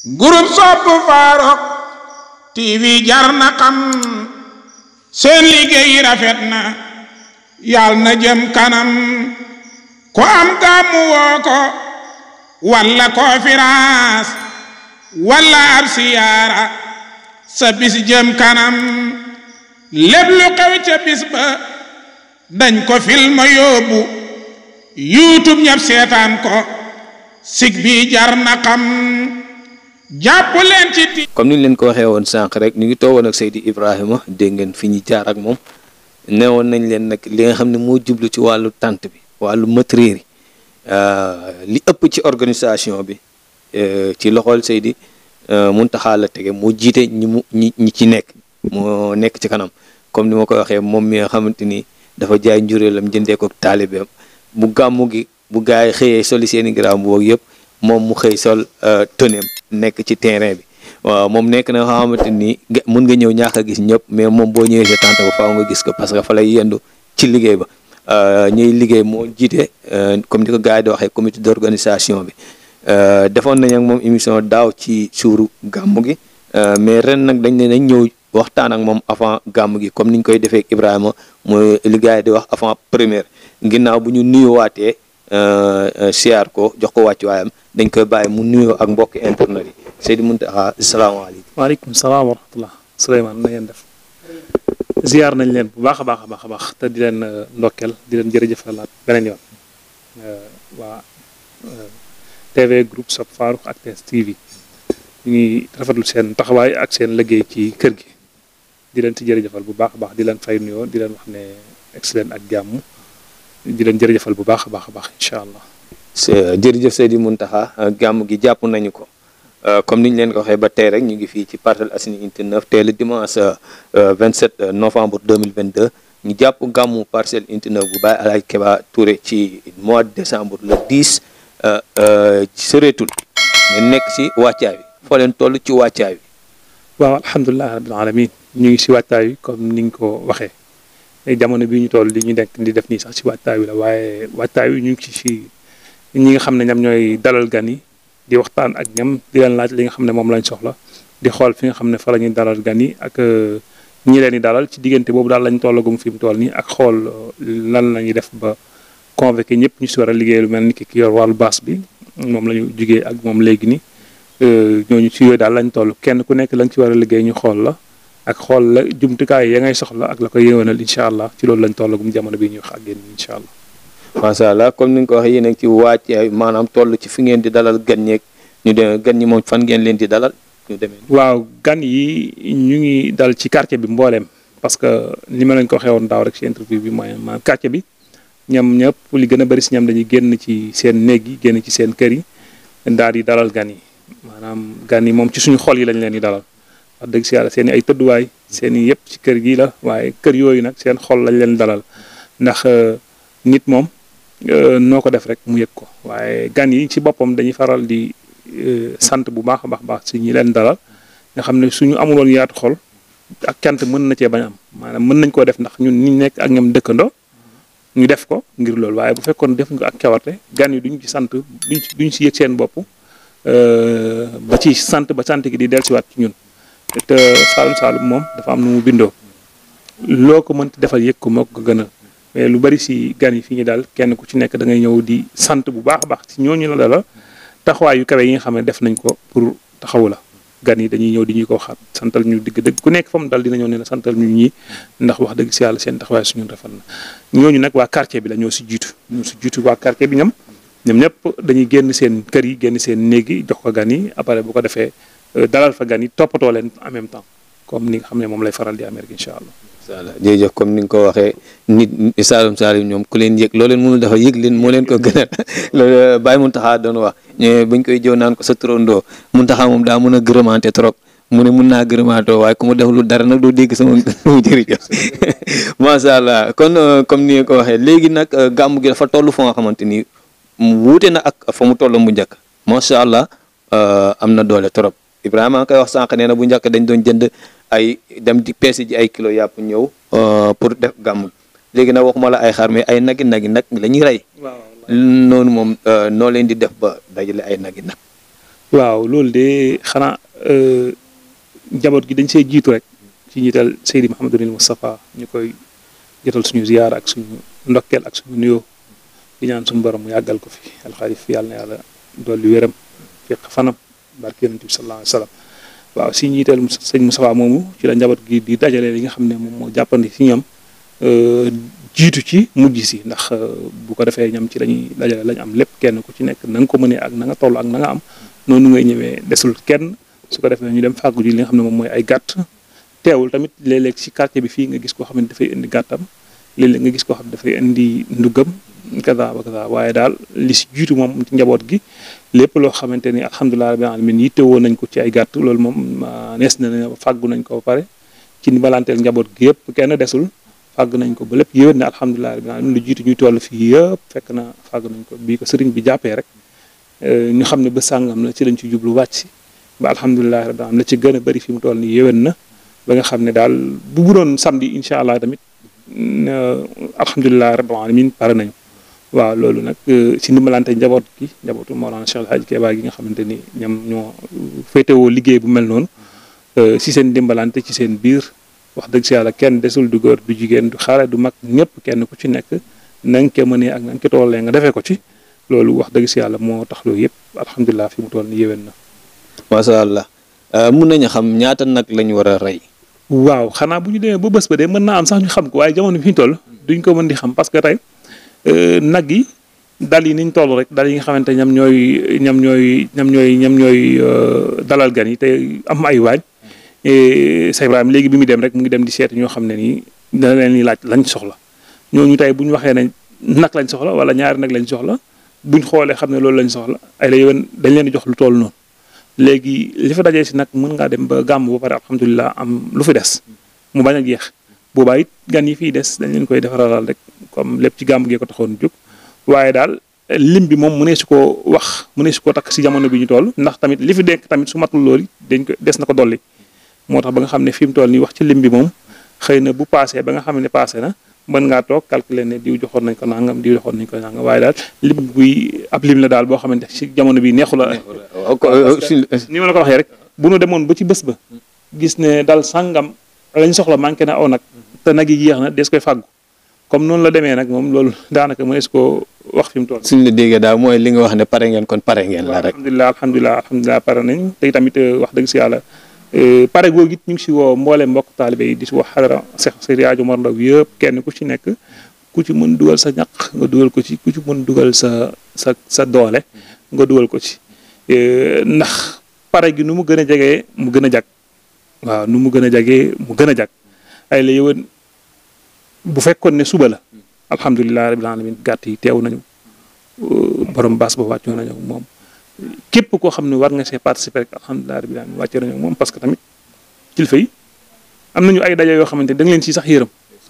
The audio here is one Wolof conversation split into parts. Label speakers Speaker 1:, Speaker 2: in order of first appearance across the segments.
Speaker 1: groupe sopp Farokh TV jar na xam seen liggéey rafet na yàlla na jëm kanam ko am gàmmu woo ko walla conférence walla ab siyaara sa bis jëm kanam lépp lu xew ca bis ba dañ ko film yóbbu youtube ñëpp seetaan ko sig bi jar na xam jàpp leen ci ti
Speaker 2: comme ni ñu leen ko waxee woon sànq rek ñu ngi toogoon ak Seydi Ibrahima dégg ngeen fi ñu jaar ak moom newoon nañ leen nag li nga xam ne moo jublu ci wàllu tànt bi wàllu matériel yi li ëpp ci organisation bi ci loxol Seydi Muntaxa la tege moo jiite ñi mu ñi ñi ci nekk moo nekk ci kanam comme ni ma ko waxee moom mi nga xamante ni dafa jaay njuréelam jëndee ko taalibeem bu gàmmu gi bu gaa yi xëyee soli seeni garaam boobu yëpp moom mu xëy sol tëneem nekk ci terrain bi waaw moom nekk na nga xamante ni mun nga ñëw ñàkk a gis ñëpp mais moom boo ñëwee sa tànt ba faaw nga gis ko parce que fa lay yendu ci liggéey ba ñuy liggéey moo jiite comme ni ko gars yi di waxee comité d'organisation bi defoon nañ ak moom émission daaw ci suuru gàmmu gi mais ren nag dañ ne dañ ñëw waxtaan ak moom avant gàmmu gi comme niñ koy defee Ibrahima mooy li gars yi di wax avant première ginnaaw bu ñu nuyuwaatee siyaar ko jox ko wàccuwaayam dañ koy bàyyi mu nuyoo ak mbokki internet yi Seydi Muntaxa asalaamaaleykum
Speaker 3: waaleykum salaam wa rahmatullah Souleymane na ngeen def ziar nañ leen bu baax a baax a baax a baax te di leen ndokkeel di leen jërëjëfalaat beneen yoon waa TV groupe Sopp Farokh ak TS TV ñu ngi rafetlu seen taxawaay ak seen liggéey ci kër gi di leen ci jërëjëfal bu baax a baax di leen fay nuyoo di leen wax ne excellent ak jàmm di leen jërëjëfal bu baax a baax a baax incha allah.
Speaker 2: jërëjëf Seydi Muntaxa gàmm gi jàpp nañu ko comme ni ñu leen ko waxee ba tey rek ñu ngi fii ci Parcelles Assainies unité 9 tey le dimanche 27 novembre 2022 ñu jàpp gàmmu Parcelles unité 9 bu Baye Alaaji Keba Touré ci mois de décembre le 10 soreetul ngeen nekk ci wàccaay bi foo leen toll ci wàccaay bi.
Speaker 3: waaw alhamdulilah rabbil alamin ñu ngi si wàccaay bi comme ni nga ko waxee jamono bii ñu toll li ñu nekk di def nii sax si wàccaay bi la waaye wàccaay bi ñu ngi ci si ñi nga xam ne ñoom ñooy dalal gan yi di waxtaan ak ñoom di leen laaj li nga xam ne moom lañ soxla di xool fi nga xam ne fa la ñuy dalal gan yi ak ñi leen di dalal ci diggante boobu daal lañ tollagum fi mu toll nii ak xool lan la ñuy def ba convoqué ñëpp ñu si war a liggéey lu mel ni ki ki yor wàllu baas bi moom la ñu jugee ak moom léegi ni ñooñu ci yooyu daal lañ toll kenn ku nekk la nga ci war a liggéey ñu xool la ak xool la jumtukaay ya ngay soxla ak la ko yéwénal incha allah ci loolu lañ tollagum jamono bi ñuy wax ak yéen incha allah.
Speaker 2: macha allah comme ni nga ko waxee yéen a ngi ci wàcc maanaam toll ci fi ngeen di dalal gan ñeeg ñu dem gan ñi moom fan ngeen leen di dalal ñu demee.
Speaker 3: waaw gan yi ñu ngi dal ci quartier bi mbooleem parce que li ma leen ko waxee woon daaw rek ci interview bi mooy maanaam quartier bi ñoom ñëpp li gën a bëri si ñoom dañuy génn ci seen néeg yi génn ci seen kër yi daal di dalal gan yi maanaam gan yi moom ci suñu xol yi lañ leen di dalal wax dëgg si yàlla seen i ay tëdduwaay seen i yëpp ci kër gi la waaye kër yooyu nag seen xol lañ leen dalal ndax nit moom noo ko def rek mu yëg ko waaye gan yi ci boppam dañuy faral di sant bu baax a baax baax si ñi leen dalal nga xam ne suñu amuloon yaatu xol ak cant mën na cee bañ am maanaam mën nañ koo def ndax ñun ñu nekk ak ñoom dëkkandoo ñu def ko ngir loolu waaye bu fekkoon def nga ak cawarte gan yi duñ ci sant duñ ci duñ si yëg seen bopp ba ci sant ba sant gi di dellusiwaat ci ñun te Saalum Saalum moom dafa am nu mu bindoo loo ko mënti defal yëg ko moo ko gënal mais lu bari si gan yi fi ñu daal kenn ku ci nekk da ngay ñëw di sant bu baax a baax si ñooñu la dala taxawaay yu kawe yi nga xam ne def nañ ko pour taxawu la gan yi dañuy ñëw di ñuy ko waxaat santal ñu digg dëgg ku nekk fa mu dal dina ñëw ne la santal ñu ñii ndax wax dëgg si yàlla seen taxawaay suñu rafet na ñooñu nag waa quartier bi la ñoo si jiitu ñoo si jiitu waa quartier bi ñoom ñoom ñëpp dañuy génn seen kër yi génn seen néeg yi jox ko gan yi après bu ko defee dalal fa gan yi toppatoo leen en même temps comme ni nga xam ne moom lay faral di amee rek incha allah.
Speaker 2: incha allah jërëjëf comme ni nga ko waxee nit Saalum Saalum ñoom ku leen yëg loo leen mënul dafa yëg leen moo leen ko gënal loolu Baye Muntaxa doon wax buñ koy jëw naan ko sa turandoo Muntaxa moom daa mën a gërëmante trop mu ne mun naa gërëmaatoo waaye ku mu def lu dara nag doo dégg sama sama jërëjëf macha allah kon comme ni nga ko waxee léegi nag gàmm gi dafa toll foo nga xamante ni wuute na ak fa mu toll mu njëkk macha allah am na doole trop Ibrahima koy wax sànq nee na bu njëkk dañ doon jënd ay dem di peese ji ay kilo yàpp ñëw pour def gàmm léegi nag waxuma la ay xar mais ay nagi nagi nag la ñuy rey noonu moom noo leen di def ba dajale ay nagi nag
Speaker 3: waaw loolu de xanaa njaboot gi dañ see jiitu rek ci njiital Seydi Mouhamadul Moustapha ñu koy jotal suñu ziyaar ak suñu ndokkeel ak suñu nuyoo di ñaan suñu borom mu yàggal ko fi alxalif yàlla na yàlla dolli wéram fiq fanam barke yonent bi sallallahu alayhi wa sallam waaw si njiital sëñ Moustapha moomu ci la njaboot gi di dajale li nga xam ne moom moo jàppandi si ñoom jiitu ci mujj si ndax bu ko defee ñoom ci lañuy dajale lañ am lépp kenn ku ci nekk na nga ko mënee ak na nga toll ak na nga am noonu ngay ñëwee desul kenn su ko defee ñu dem fàggu ji li nga xam ne moom mooy ay gàtt teewul tamit léeg-léeg ci quartier bi fii nga gis koo xam ne dafay indi gàttam léeg-léeg nga gis koo xam ne dafay indi ndugam kaza ba kaza waaye daal li si jiitu moom ci njaboot gi lépp loo xamante ni alhamdulilah rabbil alamin yitte woon nañ ko ci ay gàtt loolu moom nees na ne fàggu nañ ko ba pare ci balanteel njaboot gi yëpp kenn desul fàgg nañ ko ba lépp yéwén ne alhamdulilah rabbil alamin lu jiitu ñuy toll fii yëpp fekk na fàgg nañ ko bii ko sëriñ bi jàppee rek ñu xam ne ba sàngam la ci lañ ci jublu wàcc si ba alhamdulilah rabbil alamin la ci gën a bëri fi mu toll nii yéwén na ba nga xam ne daal bu bu doon samedi incha allah tamit alhamdulilah rabbil alamin pare nañu waaw loolu nag ci ndimbalante njaboot gi njabootu Mawlana Cheikh El Hadj Keba gi nga xamante ni ñoom ñoo féetewoo liggéey bu mel noonu ci seen ndimbalante ci seen biir wax dëgg si yàlla kenn desul du góor du jigéen du xale du mag ñëpp kenn ku ci nekk na nga ko mënee ak na nga ko tollee nga defee ko ci loolu wax dëgg si yàlla moo tax loolu yëpp alhamdulilah fi mu toll ni yéwén na.
Speaker 2: macha allah mun nañu xam ñaata nag lañ war a rey.
Speaker 3: waaw xanaa bu ñu demee ba bés ba de mën naa am sax ñu xam ko waaye jamono bi ñu toll duñ ko mën di xam parce que tey nag yi dal yi niñ toll rek dal yi nga xamante ñam ñooy ñam ñooy ñam ñooy ñam ñooy dalal gan yi te am ay waañ Cheikh Ibrahima léegi bi muy dem rek mu ngi dem di seeti ñoo xam ne nii dana leen di laaj lañ soxla ñooñu tey bu ñu waxee ne nag lañ soxla wala ñaari nag lañ soxla buñ xoolee xam ne loolu lañ soxla ay la yowén dañ leen di jox lu toll noonu léegi li fa dajee si nag mën ngaa dem ba gàmm ba pare alhamdulilah am lu fi des mu bañ a jeex boobaa it gan yi fiy des dañ leen koy defaralal rek comme lépp ci gàmm gee ko taxoon jóg waaye daal lim bi moom mu ne su ko wax mu ne su ko takk si jamono bi ñu toll ndax tamit li fi dekk tamit su matul loolu dañ ko des na ko dolli moo tax ba nga xam ne fi mu toll nii wax ci lim bi moom xëy na bu paasee ba nga xam ne paase na mën ngaa toog calculer ne diw joxoon nañ ko nangam diw joxoon nañ ko nangam waaye daal lim buy ab lim la daal boo xamante si jamono bi neexu la ni ma la ko waxee rek bu nu demoon ba ci bés ba gis ne dal sàngam lañ soxla manqué na aw nag te nag yi jeex na des koy fàggu comme noonu la demee nag moom loolu daanaka mënees koo wax fi mu toll.
Speaker 2: suñ la déggee daal mooy li nga wax ne pare ngeen kon pare ngeen la rek.
Speaker 3: alhamdulilah alhamdulilah alhamdulilah pare nañ te tamit wax dëgg si yàlla pare googu it ñu ngi si woo mboolem mbokk taalibe yi di si wax xadara Seex Seydi Hadji Omar Ndaw yëpp kenn ku ci nekk ku ci mën dugal sa ñaq nga dugal ko ci ku ci mën dugal sa sa sa doole nga dugal ko ci ndax pare gi nu mu gën a jegee mu gën a jag waaw nu mu gën a jagee mu gën a jag ay la yëwan bu fekkoon ne suba la alhamdulilah rabbil alamin gàtt yi teew nañu borom baas ba wàccoo nañu moom képp koo xam ne war nga see participer rek alhamdulilah rabbil alamin wàccee nañu moom parce que tamit kilifa yi am nañu ay daje yoo xamante ne da nga leen ci sax yërëm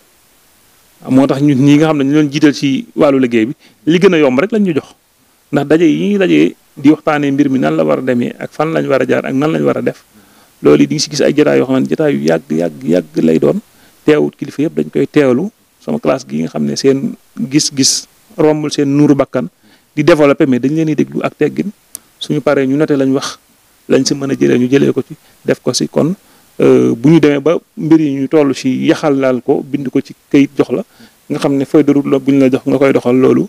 Speaker 3: moo tax ñun ñi nga xam ne ñu leen jiital ci wàllu liggéey bi li gën a yomb rek lañ ñu jox ndax daje yi ñuy dajee di waxtaanee mbir mi nan la war a demee ak fan lañ war a jaar ak nan lañ war a def loolu yi di nga si gis ay jotaay yoo xam ne jotaay yu yàgg yàgg yàgg lay doon teewut kilifa yëpp dañ koy teewlu sama classe gi nga xam ne seen gis-gis rombul seen nuuru bakkan di développé mais dañ leen di déglu ak teggin suñu paree ñu noté lañ wax lañ si mën a jëlee ñu jëlee ko ci def ko si kon bu ñu demee ba mbir yi ñu toll si yaxal laal ko bind ko ci kayit jox la nga xam ne feuille de route la bu ñu la jox nga koy doxal loolu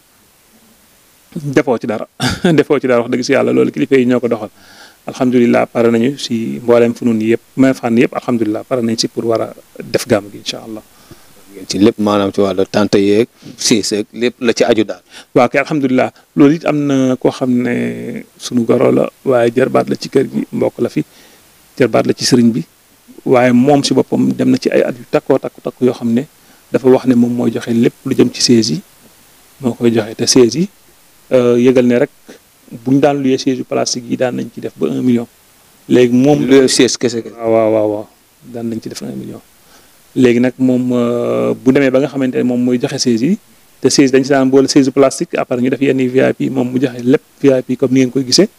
Speaker 3: defoo ci dara defoo ci dara wax dëgg si yàlla loolu kilifa yi ñoo ko doxal alhamdulilah pare nañu si mboolem fu nun yëpp mais fànn yëpp alhamdulilah pare nañ si pour war a def gàmm gi incha allah.
Speaker 2: ci lépp maanaam ci wàllu tante yeeg siis ak lépp la ci aju daal.
Speaker 3: waaw kay alhamdulilah loolu it am na koo xam ne sunu goro la waaye jarbaat la ci kër gi mbokk la fi jarbaat la ci sëriñ bi waaye moom si boppam dem na ci ay at yu takkoo takku takku yoo xam ne dafa wax ne moom mooy joxe lépp lu jëm ci sées yi moo koy joxe te sées yi yëgal ne rek bu ñu daan luyee siège yu plastique yi daan nañ ci def ba un million. léegi moom
Speaker 2: lu siège kese kese.
Speaker 3: waaw waaw waaw daan nañ ci def un million. léegi nag moom bu demee ba nga xamante ne moom mooy joxe siège yi te siège dañ si daan boole siège plastique après ñu def yenn VIP moom mu joxe lépp VIP comme ni ngeen koy gisee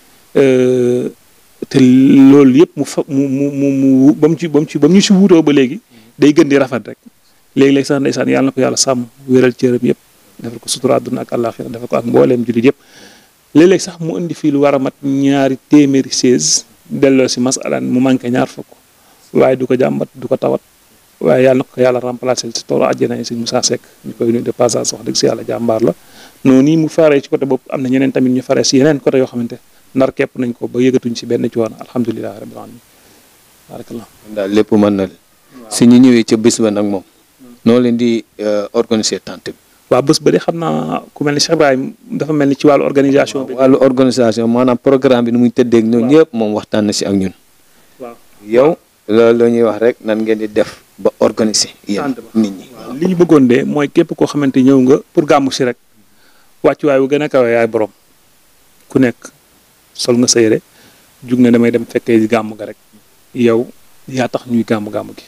Speaker 3: te loolu yëpp mu fa mu mu mu mu ba mu ci ba mu ci ba mu ñu si wuutoo ba léegi day gën di rafet rek léegi-léegi sax ndeysaan yàlla na ko yàlla sàmm wéral cëram yëpp defal ko sutura àdduna ak àllaaxira defal ko ak mbooleem jullit yëpp léeg-léeg sax mu indi fii lu war a mat ñaari téeméeri seize delloo si masalan mu manqué ñaar fukk waaye du ko jàmbat du ko tawat waaye yàlla na ko yàlla remplacé si toolu àjjana yi sëñ Moussa Seck ñu koy nuyu de passage wax dëgg si yàlla jàmbaar la noonu nii mu faree ci côté boobu am na ñeneen tamit ñu faree si yeneen côté yoo xamante ndar képp nañ ko ba yëgatuñ si benn ci woon alhamdulilahi rabbil alamin barakallah
Speaker 2: daal lépp mën na leen si ñu ñëwee ca bés ba nag moom noo leen di organiser tante bi
Speaker 3: waaw bés ba de xam naa ku mel ni Cheikh Ibrahim dafa mel ni ci wàllu organisation bi
Speaker 2: wàllu organisation maanaam programme bi nu muy tëddee ak ñoom ñëpp moom waxtaan na si ak ñun
Speaker 3: waaw
Speaker 2: yow loolu la ñuy wax rek nan ngeen di def ba organiser yéen
Speaker 3: Tànt ba.
Speaker 2: nit ñi
Speaker 3: li ñu bëggoon de mooy képp koo xamante ñëw nga pour gàmmu si rek wàccuwaay bu gën a kawe yaay borom ku nekk sol nga sa yére jug na damay dem fekkee di gàmm ga rek yow yaa tax ñuy gàmm gàmm gi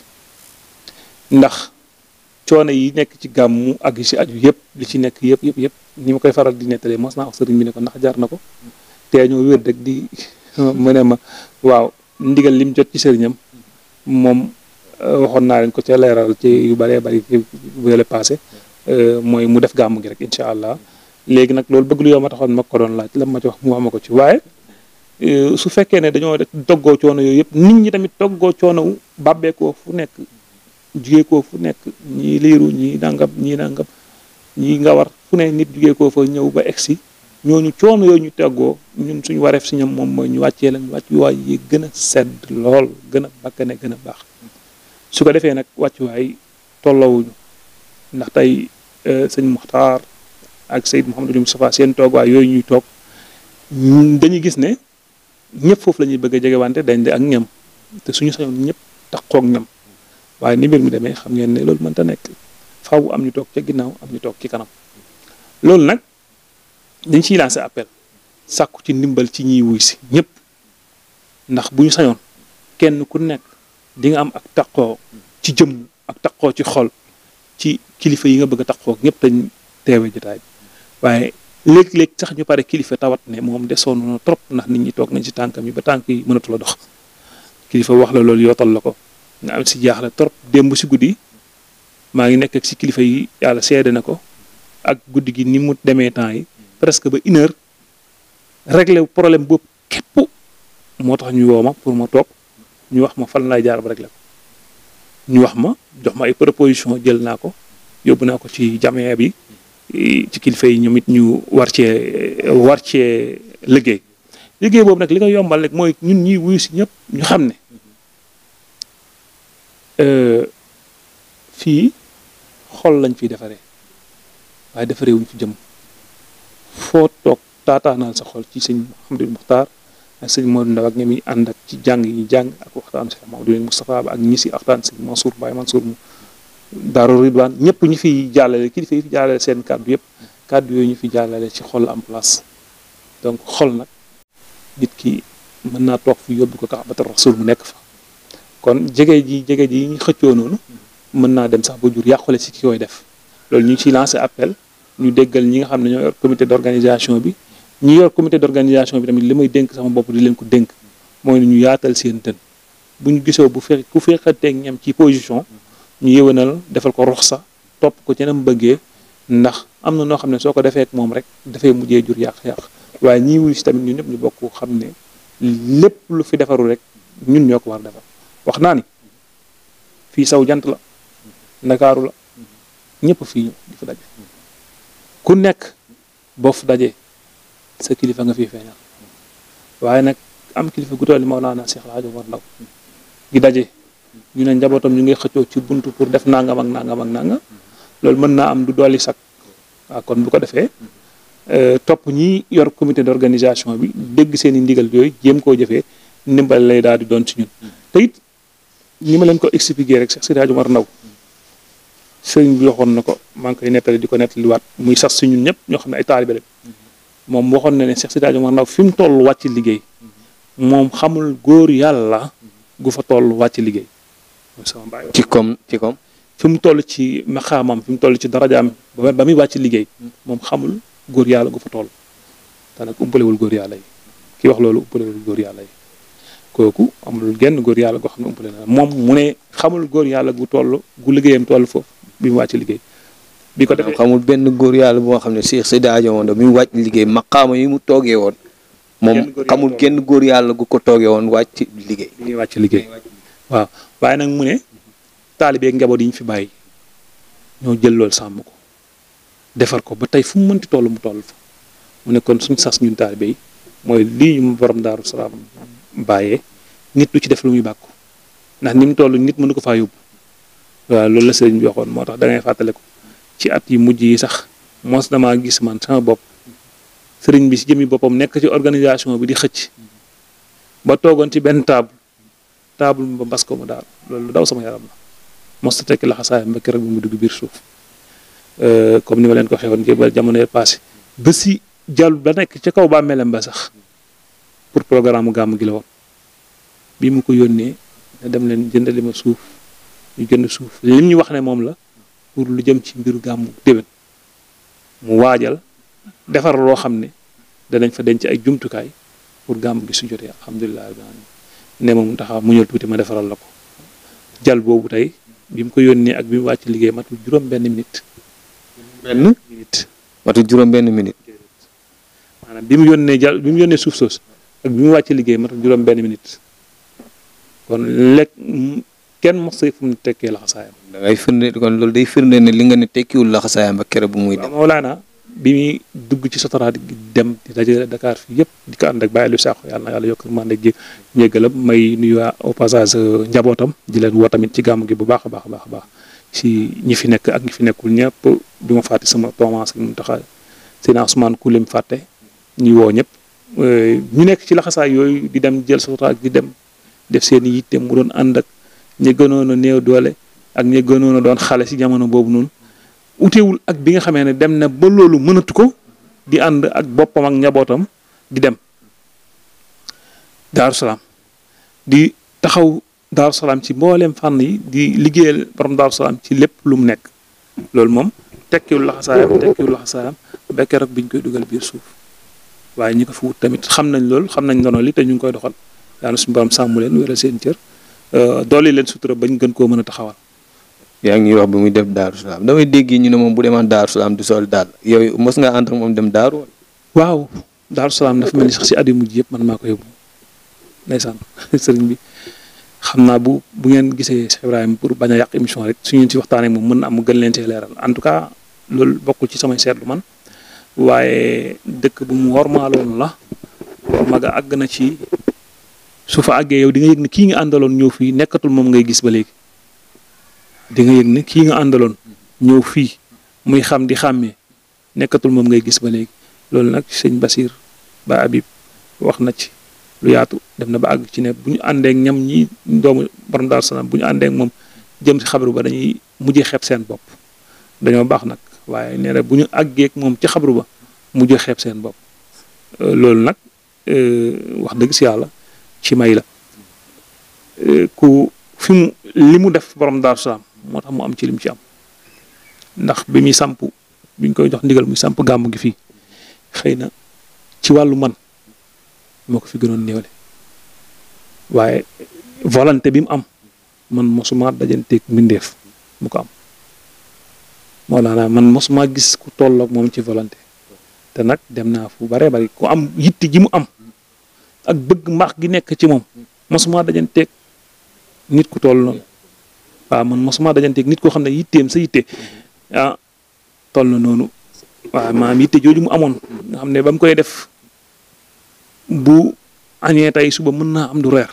Speaker 3: ndax coono yi nekk ci gàmmu ak yi si aju yëpp li ci nekk yëpp yëpp yëpp ni ma koy faral di nettalee mos naa wax sëriñ bi ne ko ndax jar na ko te ñoo wér rek di mu ne ma waaw ndigal lim jot ci sëriñam moom euh, waxoon naa leen ko ca leeral ci yu bëree bëri ci bële passé euh, mooy mu def gàmmu gi rek incha allah léegi nag loolu bëgg lu yow ma taxoon ma ko doon laaj la ma ci wax mu wax ma ko ci waaye euh, su fekkee ne dañoo def toggoo coono yooyu yëpp nit ñi tamit toggoo coono wu bàbbeekoo fu nekk jugee koo fu nekk ñii liiru ñii nangam ñii nangam ñii nga war fu ne nit jugee koo fa ñëw ba egsi ñooñu coono yooyu ñu teggoo ñun suñu wareef si ñoom moom mooy ñu wàccee leen wàccuwaay yi gën a sedd lool gën a bakkane gën a baax su ko defee nag wàccuwaay tolloowuñu ndax tey euh, sëñ Muxtaar ak Seyd Mouhamadou Moustapha seen toogwaay yooyu ñuy toog ñun dañuy gis ne ñëpp foofu la ñuy bëgg a jege wante dañ de ak ñam te suñu sañoon ñëpp taxoo ak ñam waaye ni mbir mi demee xam ngeen ne loolu mënta nekk faaw am ñu toog ca ginnaaw am ñu toog ci kanam loolu nag dañ ciy lancé appel sàkku ci ndimbal ci ñiy wuy si ñëpp ndax bu ñu sañoon kenn ku nekk di nga am ak taqoo ci jëmm ak taqoo ci xol ci kilifa yi nga bëgg a taqoo ñëpp dañ teewe jotaay bi waaye léeg-léeg sax ñu pare kilifa tawat ne moom desoon na trop ndax nit ñi toog nañ ci tànkam yi ba tànk yi mënatu la dox kilifa wax la loolu yootal la ko nga am si jaaxle trop démb si guddi maa ngi nekk ak si kilifa yi yàlla seede na ko ak guddi gi ni mu demee temps yi presque ba une heure régler problème boobu képp moo tax ñu woo ma pour ma toog ñu wax ma fan laay jaar ba régler ko ñu wax ma jox ma ay proposition jël naa ko yóbbu naa ko ci jamee bi ci kilifa yi ñoom it ñu war cee war cee liggéey liggéey boobu nag li nga yombal rek mooy ñun ñuy wuyu si ñëpp ñu xam ne fii xol lañ fiy defaree waaye defaree wuñ fi jëm foo toog taataanal sa xol ci sëñ Mouhamadou Muxtaar ak sëñ Modou Ndaw ak ñoom yi ànd ak ci jàng yi jàng ak waxtaan Cheikh Mamadou Moustapha ba ak ñi si waxtaan sëñ Mansour Baye Mansour mu Daaru Ridwaan ñëpp ñu fiy jàllale kilifa yi fi jàllale seen kàddu yëpp kàddu yooyu ñu fi jàllale ci xol am place donc xol nag nit ki mën naa toog fi yóbbu ko Kaabatu Rasul mu nekk fa kon jege ji jege ji ñu xëccoo noonu mën naa dem sax ba jur yàqule si ki koy def loolu ñu ngi ciy lancé appel ñu déggal ñi nga xam ne ñoo yor comité d' organisation bi ñi yor comité d' organisation bi tamit li may dénk sama bopp di leen ko dénk mooy ñu yaatal seen tën bu ñu gisoo bu fe ku feexateeg ñam ci position ñu yëwanal defal ko rox sa topp ko ci nam bëggee ndax am na noo xam ne soo ko defee ak moom rek dafay mujjee jur yàq-yàq waaye ñii wuyu si tamit ñun ñëpp ñu bokk xam ne lépp lu fi defaru rek ñun ñoo ko war defar wax naa ni fii saw jant la ndakaaru la ñëpp fii ñëw di fa daje ku nekk boo fa dajee sa kilifa nga fii feeñal waaye nag am kilifa gu toll Mawlana Cheikh El Hadj Omar Ndaw gi daje ñu ne njabootam ñu ngi xëccoo ci buntu pour def nangam ak nangam ak nangam loolu mën naa am du dolli sax waaw kon bu ko defee topp ñi yor comité d' organisation bi dégg seen i ndigal yooyu jéem koo jëfee ndimbal lay daal di doon ci ñun te it ni ma leen ko expliqué rek Cheikh Sidi Hadj Omar Ndaw sëriñ bi waxoon na ko maa ngi koy nettali di ko nettaliwaat muy sas si ñun ñëpp ñoo xam ne ay taalibe lañ moom waxoon na ne Cheikh Sidi Hadj Omar Ndaw fi mu toll wàcc liggéey moom xamul góor yàlla gu fa toll wàcc liggéey sama baay
Speaker 2: ci comme ci comme
Speaker 3: fi mu toll ci maxaamam fi mu toll ci darajaam ba ba muy wàcc liggéey moom xamul góor yàlla gu fa toll te nag umpalewul góor yàlla yi ki wax loolu umpalewul góor yàlla yi kooku amul genn góor yàlla goo xam ne umpale na moom mu ne xamul góor yàlla gu toll gu liggéeyam toll foofu bi mu wàcc liggéey bi ko defee
Speaker 2: xamul benn góor yàlla boo xam ne Cheikh Seydi Hadji Omar Ndaw bi mu wàcc liggéey maqaama yi mu toogee woon moom
Speaker 3: Genn góor yàlla
Speaker 2: xamul
Speaker 3: toogee.
Speaker 2: genn góor yàlla gu ko toogee woon wàcc liggéey
Speaker 3: bi ñuy wàcc liggéey waaw waaye nag mu ne taalibeeg njaboot yi ñu fi bàyyi ñoo jël loolu sàmm ko defar ko ba tey fu mu mënti toll mu toll fa mu ne kon suñ sas ñun taalibe yi mooy lii ñu borom daaru salaam bàyyee nit du ci def lu muy bàkku ndax ni mu toll nit mënu ko faa yóbbu waaw loolu la sëriñ bi waxoon moo tax da ngay fàttale ko ci at yi mujj yi sax mos damaa gis man sama bopp sëriñ bi si jëmi boppam nekk ci organisation bi di xëcc ba toogoon ci benn table table ba mbas ko mu daal loolu lu daw sama yaram la mos ta tekki laxasaayam ba keroog bi mu dugg biir suuf Euh, comme ni ma leen ko xewoon ci ba jamono yee passé ba si jàll ba nekk ca kaw ba melem ba sax pour programme gàmm gi la woon bi mu ko yónnee ne dem leen jëndali ma suuf ñu jënd suuf lim ñu wax ne moom la pour lu jëm ci mbiru gàmmu déwén mu waajal defar loo xam ne danañ fa denc ay jumtukaay pour gàmm gi su jotee alhamdulilah rabbil alamin ne ma mu taxaw mu ñëw tuuti ma defaral la ko jal boobu tey bi mu ko yónnee ak bi mu wàcc liggéey matul juróom benn minute
Speaker 2: benn
Speaker 3: minute
Speaker 2: matu juróom benn minute
Speaker 3: maanaam bi mu yónnee jal bi mu yónnee suuf soos ak bi mu wàcc liggéey matul juróom benn minute kon lekk m- kenn mos fu mu tekkee laxasaayam
Speaker 2: da ngay firnde kon loolu day firnde ne li nga ne tekkiwul laxasaayam ba kere bu muy
Speaker 3: waaw
Speaker 2: dem
Speaker 3: Mawlaana bi muy dugg ci sotoraat gi dem di dajale Dakar fii yëpp di ko ànd ak Baye Aliou Sakho yàlla na yàlla yokk man ak njéggalam may nuyu waa au passage euh, njabootam di leen woo tamit ci gàmm gi bu baax a baax a baax a baax si ñi fi nekk ak ñi fi nekkul ñëpp du ma fàtte sama Thomas ak mu taxa seen Ousmane Koulem fàtte ñuy woo ñëpp Euh, ñu nekk ci laxasaay yooyu di dem jël sotoraat di dem def seen i yitte mu doon ànd ak ñi gënoon a néew doole ak ñi gënoon a doon xale si jamono boobu noonu utewul ak bi nga xamee ne dem na ba loolu mënatu ko di ànd ak boppam ak njabootam di dem Daaru Salaam di taxaw Daaru Salaam ci mbooleem fànn yi di liggéeyal borom Daaru Salaam ci lépp lu mu nekk loolu moom tekkiwul laxasaayam tekkiwul laxasaayam ba keroog biñ koy dugal biir suuf waaye ñi ko fi wut tamit xam nañ loolu xam nañ ndono li te ñu ngi koy doxal yàlla suñu borom sàmm leen wéral seen cër doole leen sutura bañ gën koo mën a taxawal.
Speaker 2: yaa ngi wax bi muy def daaru salaam damay dégg ñu ne moom bu demaan daaru salaam du sol daal yow mos nga ànd ak moom dem daaru wala
Speaker 3: waaw Daaru Salaam dafa mel ni sax si at yu mujj yëpp man maa ko yóbbu ndeysaan sëriñ bi xam naa bu bu ngeen gisee Cheikh Ibrahima pour bañ a yàq émission rek su ngeen ci waxtaanee moom mën na am mu gën leen see leeral en tout cas loolu bokkul ci samay seetlu man waaye dëkk bu mu wormaaloon la maga àgg na ci su fa àggee yow di nga yëg ne kii nga àndaloon ñëw fii nekkatul moom ngay gis ba léegi di nga yëg ne kii nga àndaloon ñëw fii muy xam di xàmmee nekkatul moom ngay gis ba léegi loolu nag sëñ Basir ba Habib wax na ci lu yaatu dem na ba àgg ci ne bu ñu àndee ak ñam ñi doomu borom Daaru Salaam bu ñu àndee ak moom jëm si xabru ba dañuy mujjee xeeb seen bopp dañoo baax nag waaye nee na bu ñu àggee ak moom ci xabru ba mujjee xeeb seen bopp loolu nag wax dëgg si yàlla ci may la ku fi mu li mu def borom Daaru Salaam moo tax mu am ci lim ci am ndax bi muy samp bi ñu koy jox ndigal muy samp gàmm gi fii xëy na ci wàllu man moo ko fi gënoon néewle waaye volonté bi mu am man mosuma dajanteeg mbindeef mu ko am moo laa man mosuma gis ku tolloog moom ci volonté te nag dem naa fu bare bari ku am yitti ji mu am ak bëgg mbaax gi nekk ci moom mosuma dajanteeg nit ku toll noonu waaw man mosuma dajanteeg nit koo xam ne yitteem sa yitte ah toll na noonu waaw maanaam yitte jooju mu amoon nga xam ne ba mu koy def bu añee tey suba mën naa am du reer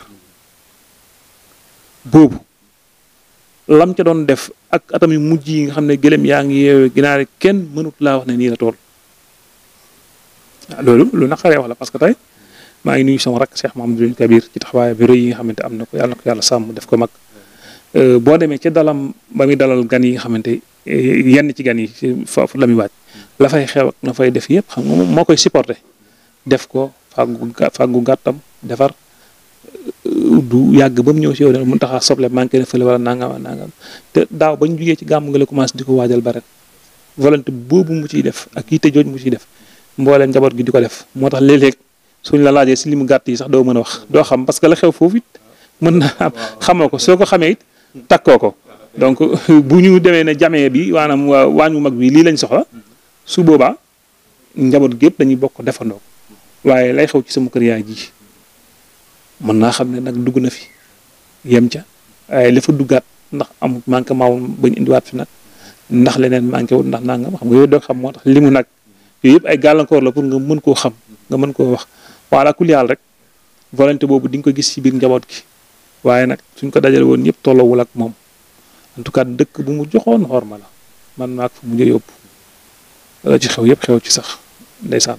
Speaker 3: boobu lam ca doon def ak atam yu mujj yi nga xam ne gëlëm yaa ngi yeewee ginaar yi kenn mënut laa wax ne nii la tool waaw loolu lu naqaree wax la parce que tey maa ngi nuyu sama rakk Cheikh Mahamadou Kabir ci taxawaay bi rëy yi nga xamante am na ko yàlla na ko yàlla sàmm def ko mag boo demee ca dalam ba muy dalal gan yi nga xamante yenn ci gan yi foofu la muy waaj la fay xew ak na fay def yëpp xam nga moom moo koy supporté def ko fàggu fàggu gàttam defar du yàgg ba mu ñëw si yow ne mun taxaa soble manqué na fële wala nangam nangam te daaw ba ñu jugee ci gàmm nga la commencé di ko waajal ba ren volonté boobu mu ciy def ak yitte jooj mu ciy def mbooleem njaboot gi di ko def moo tax léeg-léeg suñ la laajee si li mu gàtt yi sax doo mën a wax doo xam parce que la xew foofu it mën na am xamoo ko soo ko xamee it takkoo ko donc bu ñu demee ne jamee bi maanaam waa waañu mag bi lii lañ soxla su boobaa njaboot gépp dañuy bokk defandoo waaye lay xew ci sama kër yaay ji mën naa xam ne nag dugg na fi yem ca waaye la fa duggaat ndax amul manqué maawul bañ indiwaat fi nag ndax leneen manqué wul ndax nangam xam nga yooyu doo xam moo tax limu nag yooyu yëpp ay gàllankoor la pour nga mën koo xam nga mën koo wax wala ku yàlla rek volonté boobu di nga ko gis ci biir njaboot gi waaye nag suñ ko dajale woon yëpp tolloowul ak moom en tout cas dëkk bu mu joxoon xorma la man maag fu mujj yóbbu la ci xew yëpp xew ci sax ndeysaan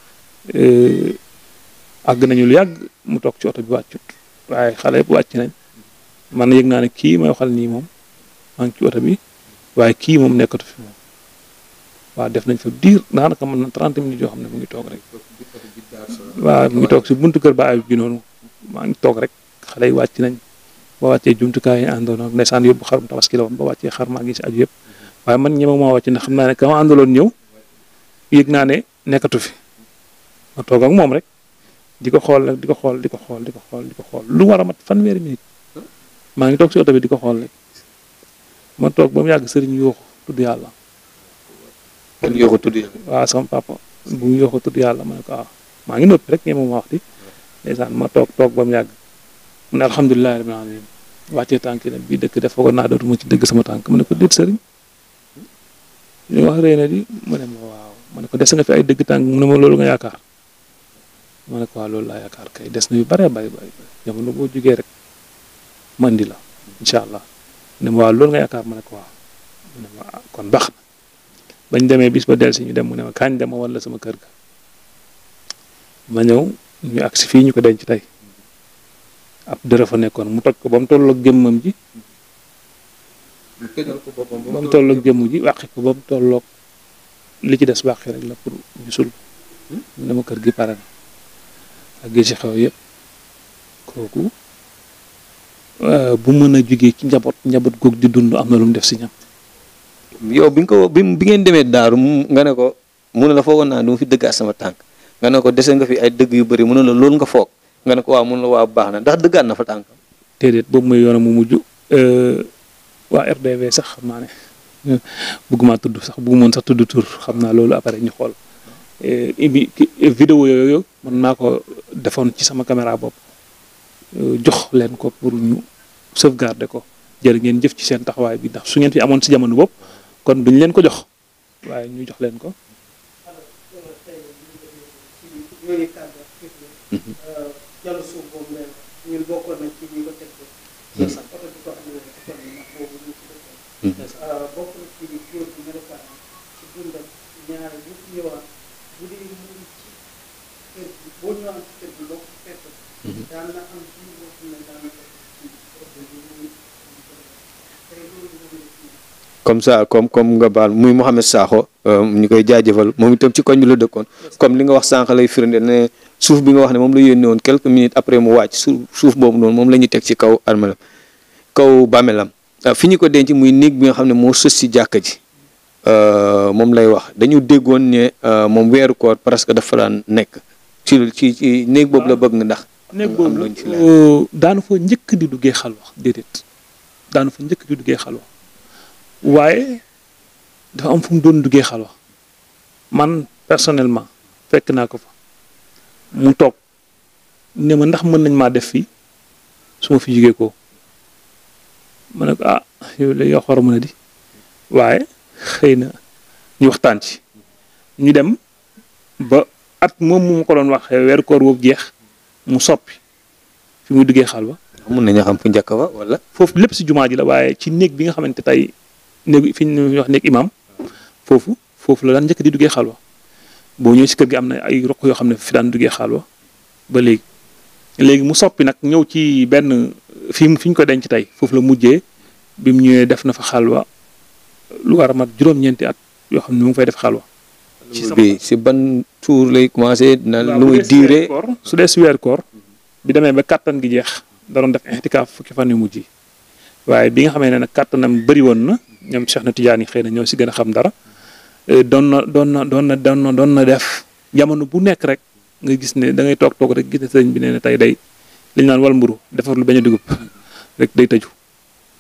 Speaker 3: àgg nañu lu yàgg mu toog ci oto bi wàccut waaye xale yëpp wàcc nañ man yëg naa ne kii may waxal nii moom maa ngi ci oto bi waaye kii moom nekkatu fi moom waaw def nañ fa diir daanaka mën na 30 minutes yoo xam ne mu ngi toog rek waaw mu ngi toog si buntu kër ba ayib bi noonu maa ngi toog rek xale yi wàcc nañ ba wàccee jumtukaay yi àndoon ak ndeysaan yóbbu xarum tabaski la woon ba wàccee xar maa ngi si aju yëpp waaye man ñeme maa wàcc ndax xam naa ne ka ma àndaloon ñëw yëg naa ne nekkatu fi ma toog ak moom rek di ko xool rek di ko xool di ko xool di ko xool di ko xool lu war a mat fanweeri minute maa ngi toog si oto bi di ko xool rek ma toog ba mu yàgg sëriñ yuuxu tudd yàlla
Speaker 2: kon yoo ko tudd yàlla.
Speaker 3: waaw sama papa bu ñu yuuxu tudd yàlla ma ne ko waaw maa ngi noppi rek ñeme ma wax di ndeysaan ma toog toog ba mu yàgg mu ne alhamdulilah rabbil alamin wàccee tànk yi nag bii dëkk def foogoon naa dootuma ci dëgg sama tànk ma ne ko déet sëriñ ñu wax ree na di mu ne ma waaw ma ne ko des nga fi ay dëgg tànk mu ne ma loolu nga yaakaar ma ne ko waaw loolu laa yaakaar kay des na yu bare bari bari jamono boo jugee rek ma indi la incha allah mu ne ma waaw loolu nga yaakaar ma ne ko waaw mu ne ma ah kon baax na bañ demee bis ba del si ñu dem mu ne ma kañ dema wala sama kër ga ma ñëw ñu agsi fii ñu ko denc tey ab dërë fa nekkoon mu toj ko ba mu tolloog jëmmam ji ba mu tolloog jëmm ji wàqi ko ba mu tolloog li ci des wàqi rek la pour ñu sul mu ne ma kër gi pare na ak gi ci xew yëpp kooku bu mën a jugee ci njaboot njaboot goog di dund am na lu mu def si ñam
Speaker 2: yow bi nga ko bi bi ngeen demee daaru mu nga ne ko mu ne la foogoon naa du ma fi dëggaat sama tànk nga ne ko dese nga fi ay dëgg yu bëri mu ne la loolu nga foog nga ne ko waaw mu ne la waaw baax na ndax dëggaat na fa tànk
Speaker 3: déedéet boobu mooy yoonam mu mujj waa RDV sax xam naa ne bëgguma tudd sax bëggumoon sax tudd tur xam naa loolu après ñu xool bi vidéo yooyu man maa ko defoon ci sama caméra bopp jox leen ko pour ñu sauvegarder ko jërë ngeen jëf ci seen taxawaay bi ndax su ngeen fi amoon si jamono bopp kon duñ leen ko jox waaye ñu jox leen ko
Speaker 4: jàll suuf boobu leen ñun bokkoon nañ ci ñi ko teg ko sax oto bi ko amee ko ndax boobu ñu ci dëkkoon bokk na ci góor bi melokaan ci dundam ñaare bu fi ñëwaat bu dee mu ngi ci kër gi boo ñëwaan ci kër gi boo ko fekk daan na am ci boo xam ne daan na ko ci oto bi mu tey loolu moom la ci
Speaker 2: comme ça comme comme nga baal muy Mouhamed Sakho ñu koy jaajëfal moom itam ci koñ bi la dëkkoon comme li nga wax sànq lay firnde ne suuf bi nga wax ne moom la yónnee woon quelques minutes après mu wàcc suuf suuf boobu noonu moom la ñuy teg ci kaw armelam kaw bàmmeelam fi ñu ko denc muy néeg bi nga xam ne moo sës si jàkka ji moom lay wax dañu déggoon ne moom weeru koor presque dafa daan nekk ci ci ci néeg boobu la bëgg nga ndax.
Speaker 3: néeg
Speaker 2: am
Speaker 3: boobu
Speaker 2: looñ ci leer.
Speaker 3: daanu fa njëkk di duggee xalwa déedéet daanu fa njëkk di duggee xalwa waaye dafa am fu mu doon duggee xalwa man personnellement fekk naa ko fa mu toog ne ma ndax mën nañ maa def fii su ma fi jugee ko ma ne ko ah yow la yoo xor mën a di waaye xëy na ñu waxtaan ci ñu dem ba at moom mu ma ko doon wax weeru koor boobu jeex mu soppi fi muy duggee xalwa
Speaker 2: mun nañu xam fu njëkk ba wala.
Speaker 3: foofu lépp si jumaa ji la waaye ci néeg bi nga xamante tey néeg fi ñu wax néeg imam foofu foofu la daan njëkk di duggee xalwa boo ñëwee si kër gi am na ay roq yoo xam ne fi daan duggee xalwa ba léegi léegi mu soppi nag ñëw ci benn fi mu fi ñu ko denc tey foofu la mujjee bi mu ñëwee def na fa xalwa lu war a mat juróom-ñeenti at yoo xam ne mu ngi fay def xalwa ci sama-
Speaker 2: bi si ban tour lay commencé na
Speaker 3: waaw
Speaker 2: lu
Speaker 3: bu
Speaker 2: muy
Speaker 3: dee si weeru
Speaker 2: diire
Speaker 3: koor su dee si weer koor bi demee ba kàttan gi jeex da doon def ixtikaaf fukki fan yu mujj yi waaye bi nga xamee ne nag kàttanam bëri woon na ñoom Cheikh na Tidiane yi xëy na ñoo si gën a xam dara eh, doon na doon na doon na doon na doon na def jamono bu nekk rek nga gis ne da ngay toog toog rek gis ne sëriñ bi nee na tey day li ñu naan wal mburu defar lu bañ a dugub rek day tëju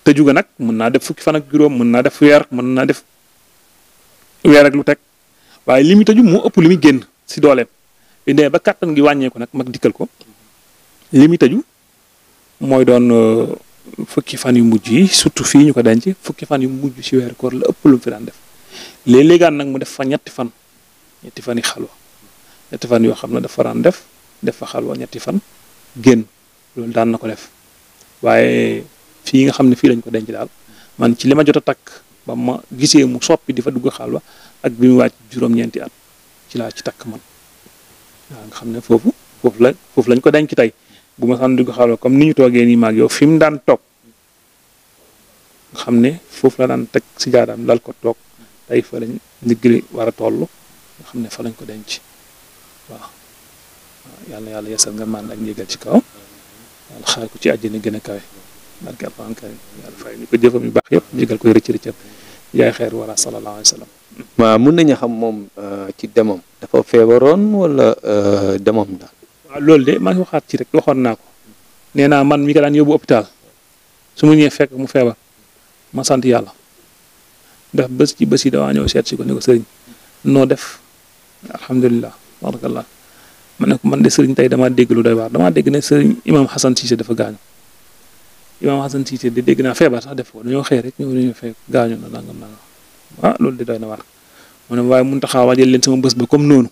Speaker 3: tëju ga nag mën naa def fukki fan ak juróom mën naa def weer mën naa def weer ak lu teg waaye li muy tëju moo ëpp li muy génn si dooleem bi demee ba kàttan gi wàññeeku nag mag dikkal ko li muy tëju mooy doon fukki fan yu mujj yi surtout fii ñu ko denc fukki fan yu mujj si weeru koor la ëpp lu mu fi daan def léeg-léegaan nag mu def fa ñetti fan ñetti fan yi xalwa ñetti fan yoo xam ne dafa daan def def fa xalwa ñetti fan génn loolu daan na ko def waaye fii nga xam ne fii lañ ko denc daal man ci li ma jot a takk ba ma gisee mu soppi di fa dugg xalwa ak bi mu wàcc juróom-ñeenti at ci laa ci takk man waaw nga xam ne foofu foofu la foofu lañ ko denc tey bu ma saan dugg xalwa comme ni ñu toogee nii maag yow fi mu daan toog nga xam ne foofu la daan teg si jaadaam dal ko toog tey fa lañ ndigli war a toll nga xam ne fa lañ ko denc waaw yàlla yàlla yesal nga mànd ak njégal ci kaw yàlla xaar ko ci àjjana gën a kawe barke alxuraan karim yàlla fay ñu ko jëfam yu baax yëpp njégal koy rëcc rëccam yaay xeer wala sallallahu alayhi wa sallam
Speaker 2: waaw mun nañu xam moom ci demam dafa feebaroon wala demam daal
Speaker 3: waaw loolu de maa ngi waxaat ci rek waxoon naa ko nee naa man mi ko daan yóbbu hôpital su ma ñëwee fekk mu feebar ma sant yàlla ndax bés ci bés yi dawaa ñëw seet si ko ne ko sëriñ noo def alhamdulilah barakallah ma ne ko man de sëriñ tey damaa dégg lu doy waar damaa dégg ne sëriñ imam Hassan Cissé dafa gaañu imam Hassan Cissé de dégg naa feebar sax def ko dañoo xëy rek ñëw dañoo fekk gaañu na nangam nangam ah loolu de doy na waar mu ne waaye mun taxaa waajal leen sama bés ba comme noonu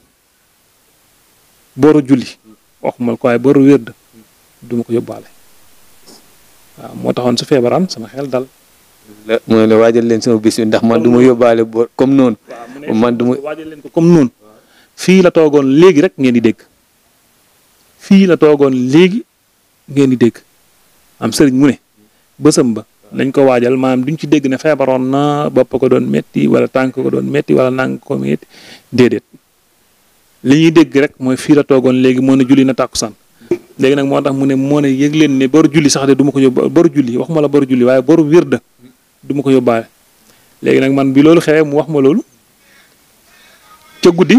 Speaker 3: booru julli waxumal ko waaye booru wérd du ma ko yóbbaale waaw moo taxoon su feebaraan sama xel dal
Speaker 2: la mu ne la waajal leen sama bis bi ndax man du ma yóbbaale bo comme noonu man du ma
Speaker 3: waajal leen ko comme noonu fii la toogoon léegi rek ngeen di dégg fii la toogoon léegi ngeen di dégg am sëriñ mu ne bësam ba nañ ko waajal maanaam duñ ci dégg ne feebaroon na bopp ko doon metti wala tànk ko doon metti wala nang ko metti déedéet li ñuy dégg rek mooy fii la toogoon léegi moo ne julli na tàkkusaan léegi nag moo tax mu ne moo ne yëg leen ne boru julli sax de du ma ko yóbbu boru julli waxuma la boru julli waaye boru wirda du ma ko yóbbaale léegi nag man bi loolu xewee mu wax ma loolu ca guddi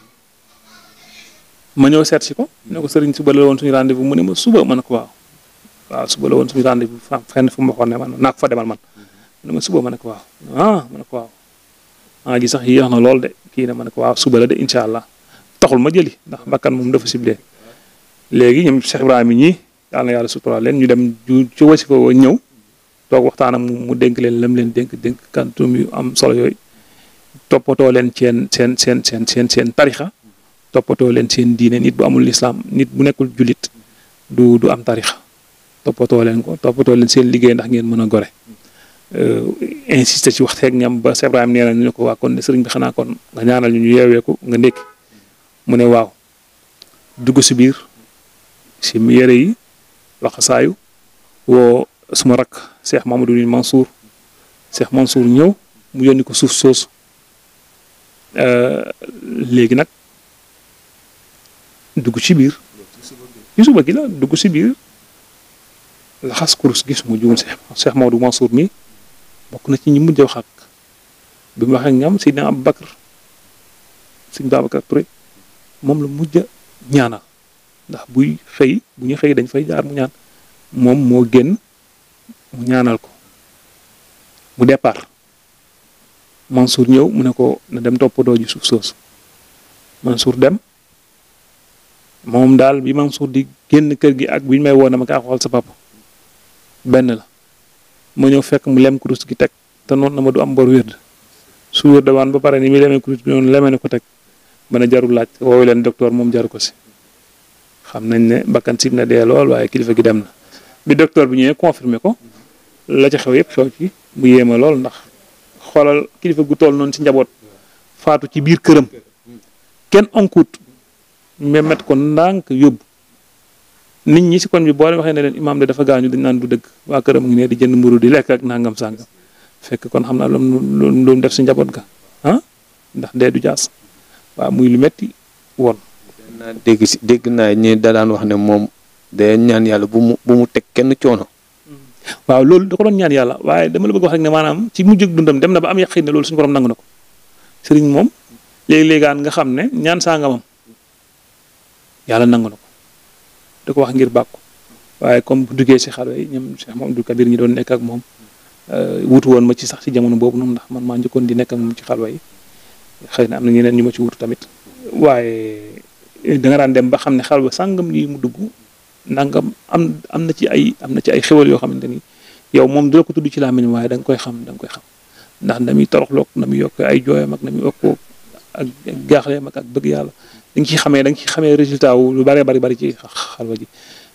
Speaker 3: ma ñëw seet si ko ne ko sëriñ suba la woon suñu rendez-vous mu ne ma suba ma ne ko waaw waaw suba la woon suñu rendez-vous fa fenn fu ma waxoon ne man naa ko fa demal man mu ne ma suba ma ne ko waaw ah ma ne ko waaw ah ji sax yéex na lool de kii ne ma ne ko waaw suba la de incha allah taxul ma jëli ndax bakkan moom dafa ciblé léegi ñoom Cheikh Ibrahima ñii yàlla na yàlla sutural leen ñu dem ju ci wasi ko ñëw toog waxtaan ak mu dénk leen lam leen dénk dénk kantum yu am solo yooyu toppatoo leen seen seen seen seen seen seen tarixa toppatoo leen seen diine nit bu amul lislaam nit bu nekkul jullit du du am tarixa toppatoo leen ko toppatoo leen seen liggéey ndax ngeen mën a gore insisté ci waxteeg ñam ba Cheikh Ibrahima nee na ñu ne ko waa kon de sëriñ bi xanaa kon nga ñaanal ñu ñu yeewee ko nga ndékki mu ne waaw dugg si biir si yére yi laxasaayu woo suma rakk Cheikh Mamadou Mansour Cheikh Mansour ñëw mu yónni ko suuf soosu léegi nag dugg ci biir ci suba gi la dugg si biir laxas kurus gis mu juum Cheikh Cheikh Mamadou Mansour mi bokk na ci ñi mujj wax ak bi mu waxee ak ñoom Seydina Aboubacar Sëñ Babacar Touré moom la mujj ñaanal ndax buy xëy bu ñu xëy dañ fay jaar mu ñaan moom moo génn mu ñaanal ko mu départ Mansour ñëw mu ne ko na dem toppatoo ji suuf soosu Mansour dem moom daal bi Mansour di génn kër gi ak bi ñu may woo dama kaa xool sa papa benn la ma ñëw fekk mu lem kurus gi teg te noonu na ma du am bor wérd su wérd waan ba pare ni muy lemee kurus bi noonu leme ne ko teg ba ne jarul laaj woowu leen docteur moom jaru ko si xam nañ ne bakkan sib na dee lool waaye kilifa gi dem na bi docteur bi ñëwee confirmé ko la ca xew yëpp xew ci bu yéema lool ndax xoolal kilifa gu toll noonu ci njaboot faatu ci biir këram kenn onkuut mais met ko ndànk yóbbu nit ñi si kon bi boo leen waxee ne leen imaam de dafa gaañu dañ naan du dëgg waa këram ngi ne di jënd mburu di lekk ak nangam sàngam fekk kon xam naa lu lu def si njaboot ga ah ndax dee du jaas waaw muy lu metti woon
Speaker 2: naa dégg si dégg naa ñi da daan wax ne moom day ñaan yàlla bu mu bu mu teg kenn coono.
Speaker 3: waaw loolu da ko doon ñaan yàlla waaye dama la bëgg wax rek ne maanaam ci mujjug dundam dem na ba am yaqin ne loolu suñu borom nangu na ko sëriñ moom léegi-léegaan nga xam ne ñaan sangamam yàlla nangu na ko da ko wax ngir bàkku waaye comme bu duggee si xale yi ñoom Cheikh Mamadou Kabir ñi doon nekk ak moom wutu woon ma ci sax ci jamono boobu noonu ndax man maa njëkkoon di nekk ak moom ci xalwa yi xëy na am na ñeneen ñu ma ci wutu tamit waaye da nga daan dem ba xam ne xalwa sàngam lii mu dugg nangam am am na ci ay am na ci ay xewal yoo xamante ni yow moom du la ko tudd ci làmmiñ waaye da nga koy xam da nga koy xam ndax na muy toroxloog na muy yokk ay jooyam ak na muy yokkoo ak gaaxleem ak ak bëgg yàlla da nga ciy xamee da nga ciy xamee résultat wu lu bëree bari bari ci xalwa ji